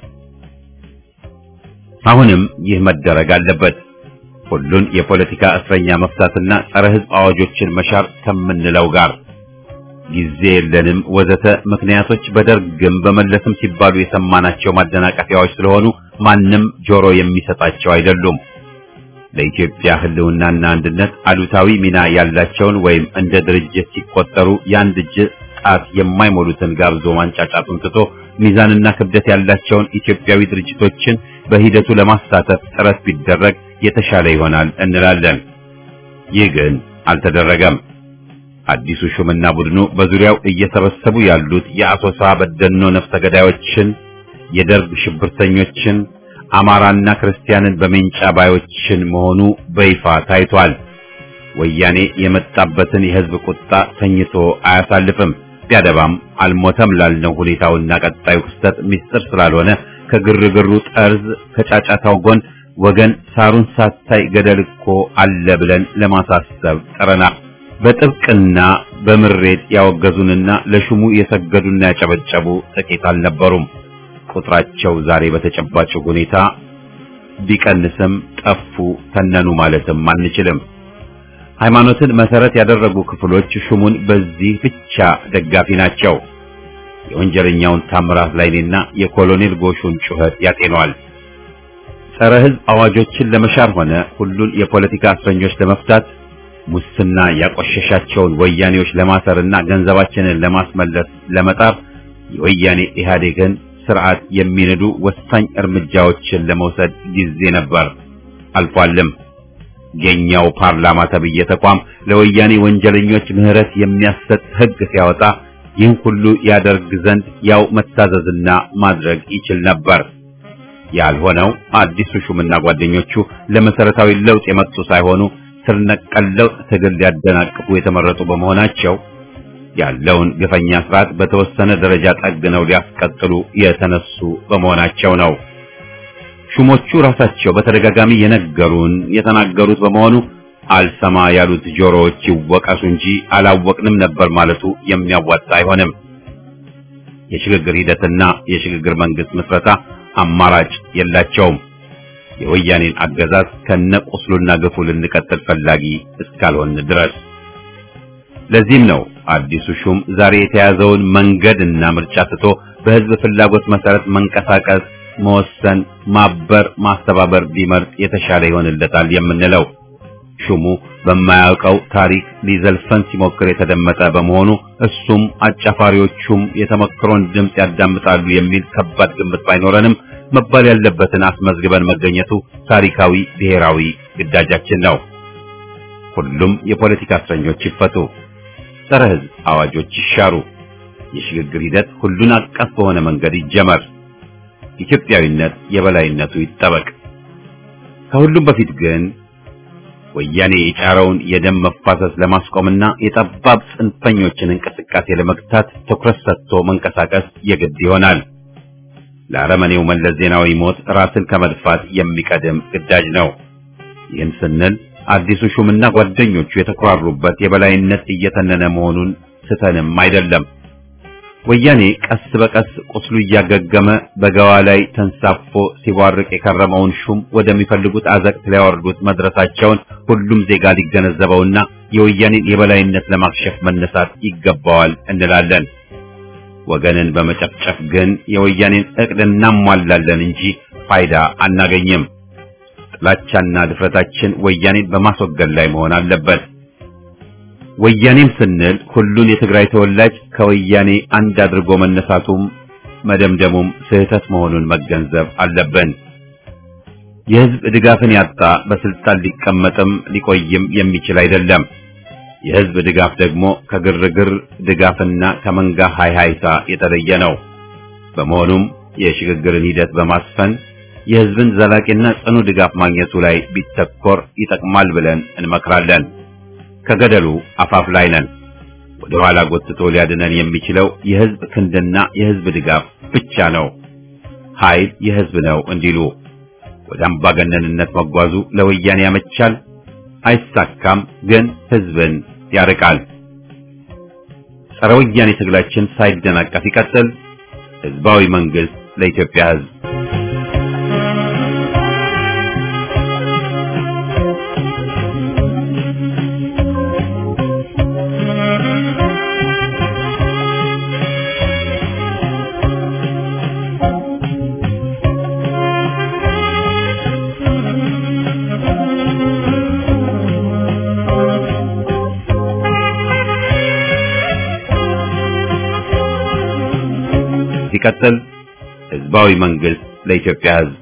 Speaker 1: አሁንም ይህ መደረግ አለበት። ሁሉን የፖለቲካ እስረኛ መፍታትና ጸረ ሕዝብ አዋጆችን መሻር ከምንለው ጋር ጊዜ የለንም ወዘተ ምክንያቶች በደርግም በመለስም ሲባሉ የሰማናቸው ማደናቀፊያዎች ስለሆኑ ማንም ጆሮ የሚሰጣቸው አይደሉም። ለኢትዮጵያ ሕልውናና አንድነት አሉታዊ ሚና ያላቸውን ወይም እንደ ድርጅት ሲቆጠሩ የአንድ እጅ ጣት የማይሞሉትን ጋብዞ ማንጫጫቱን ትቶ ሚዛንና ክብደት ያላቸውን ኢትዮጵያዊ ድርጅቶችን በሂደቱ ለማሳተፍ ጥረት ቢደረግ የተሻለ ይሆናል እንላለን። ይህ ግን አልተደረገም። አዲሱ ሹምና ቡድኑ በዙሪያው እየሰበሰቡ ያሉት የአሶሳ በደኖ ነፍሰ ገዳዮችን፣ የደርግ ሽብርተኞችን፣ አማራና ክርስቲያንን በሜንጫ ባዮችን መሆኑ በይፋ ታይቷል። ወያኔ የመጣበትን የሕዝብ ቁጣ ተኝቶ አያሳልፍም። ቢያደባም አልሞተም ላልነው ሁኔታውና ቀጣዩ ክስተት ምስጢር ስላልሆነ ከግርግሩ ጠርዝ ከጫጫታው ጎን ወገን ሳሩን ሳታይ ገደል እኮ አለ ብለን ለማሳሰብ ጥረናል። በጥብቅና በምሬት ያወገዙንና ለሹሙ የሰገዱና ያጨበጨቡ ጥቂት አልነበሩም። ቁጥራቸው ዛሬ በተጨባጭ ሁኔታ ቢቀንስም ጠፉ፣ ተነኑ ማለትም አንችልም። ሃይማኖትን መሰረት ያደረጉ ክፍሎች ሹሙን በዚህ ብቻ ደጋፊ ናቸው። የወንጀለኛውን ታምራት ላይኔና የኮሎኔል ጎሹን ጩኸት ያጤኗል። ጸረ ሕዝብ አዋጆችን ለመሻር ሆነ ሁሉን የፖለቲካ እስረኞች ለመፍታት ሙስና ያቆሸሻቸውን ወያኔዎች ለማሰርና ገንዘባችንን ለማስመለስ ለመጣር የወያኔ ኢህአዴግን ስርዓት የሚንዱ ወሳኝ እርምጃዎችን ለመውሰድ ጊዜ ነበር፣ አልፏልም። የኛው ፓርላማ ተብዬ ተቋም ለወያኔ ወንጀለኞች ምህረት የሚያሰጥ ሕግ ሲያወጣ ይህን ሁሉ ያደርግ ዘንድ ያው መታዘዝና ማድረግ ይችል ነበር። ያልሆነው አዲሱ ሹምና ጓደኞቹ ለመሰረታዊ ለውጥ የመጡ ሳይሆኑ ስር ነቀል ለውጥ ትግል ሊያደናቅፉ የተመረጡ በመሆናቸው ያለውን ግፈኛ ስርዓት በተወሰነ ደረጃ ጠግነው ሊያስቀጥሉ የተነሱ በመሆናቸው ነው። ሹሞቹ ራሳቸው በተደጋጋሚ የነገሩን የተናገሩት በመሆኑ አልሰማ ያሉት ጆሮዎች ይወቀሱ እንጂ አላወቅንም ነበር ማለቱ የሚያዋጣ አይሆንም። የሽግግር ሂደትና የሽግግር መንግስት ምስረታ አማራጭ የላቸውም። የወያኔን አገዛዝ ከነቁስሉና ግፉ ልንቀጥል ፈላጊ እስካልሆን ድረስ። ለዚህም ነው አዲሱ ሹም ዛሬ የተያዘውን መንገድና ምርጫ ትቶ በህዝብ ፍላጎት መሰረት መንቀሳቀስ፣ መወሰን፣ ማበር፣ ማስተባበር ቢመርጥ የተሻለ ይሆንለታል የምንለው። ሹሙ በማያውቀው ታሪክ ሊዘልፈን ሲሞክር የተደመጠ በመሆኑ እሱም አጫፋሪዎቹም የተመክሮን ድምፅ ያዳምጣሉ የሚል ከባድ ግምት ባይኖረንም መባል ያለበትን አስመዝግበን መገኘቱ ታሪካዊ ብሔራዊ ግዳጃችን ነው። ሁሉም የፖለቲካ እስረኞች ይፈቱ፣ ጸረ ሕዝብ አዋጆች ይሻሩ፣ የሽግግር ሂደት ሁሉን አቀፍ በሆነ መንገድ ይጀመር፣ ኢትዮጵያዊነት የበላይነቱ ይጠበቅ። ከሁሉም በፊት ግን ወያኔ የጫረውን የደም መፋሰስ ለማስቆምና የጠባብ ጽንፈኞችን እንቅስቃሴ ለመግታት ትኩረት ሰጥቶ መንቀሳቀስ የግድ ይሆናል። ለአረመኔው መለስ ዜናዊ ሞት ራስን ከመድፋት የሚቀድም ግዳጅ ነው። ይህን ስንል አዲሱ ሹምና ጓደኞቹ የተኮራሩበት የበላይነት እየተነነ መሆኑን ስተንም አይደለም። ወያኔ ቀስ በቀስ ቁስሉ እያገገመ በገዋ ላይ ተንሳፎ ሲቧርቅ የከረመውን ሹም ወደሚፈልጉት አዘቅት ሊያወርዱት መድረሳቸውን ሁሉም ዜጋ ሊገነዘበውና የወያኔን የበላይነት ለማክሸፍ መነሳት ይገባዋል እንላለን። ወገንን በመጨፍጨፍ ግን የወያኔን እቅድ እናሟላለን እንጂ ፋይዳ አናገኝም። ጥላቻና ድፍረታችን ወያኔን በማስወገድ ላይ መሆን አለበት። ወያኔም ስንል ሁሉን የትግራይ ተወላጅ ከወያኔ አንድ አድርጎ መነሳቱም መደምደሙም ስህተት መሆኑን መገንዘብ አለብን። የሕዝብ ድጋፍን ያጣ በስልጣን ሊቀመጥም ሊቆይም የሚችል አይደለም። የሕዝብ ድጋፍ ደግሞ ከግርግር ድጋፍና ከመንጋ ሃይሃይታ የተለየ ነው። በመሆኑም የሽግግርን ሂደት በማስፈን የሕዝብን ዘላቂና ጽኑ ድጋፍ ማግኘቱ ላይ ቢተኮር ይጠቅማል ብለን እንመክራለን። ከገደሉ አፋፍ ላይ ነን። ወደ ኋላ ጎትቶ ሊያድነን የሚችለው የሕዝብ ክንድና የሕዝብ ድጋፍ ብቻ ነው። ኃይል የሕዝብ ነው እንዲሉ ወደ አምባገነንነት መጓዙ ለወያኔ ያመቻል፣ አይሳካም፣ ግን ሕዝብን ያርቃል። ጸረ ወያኔ ትግላችን ሳይደናቀፍ ይቀጥል። ሕዝባዊ መንግስት ለኢትዮጵያ ሕዝብ ሲቀጥል ሕዝባዊ መንግስት ለኢትዮጵያ ሕዝብ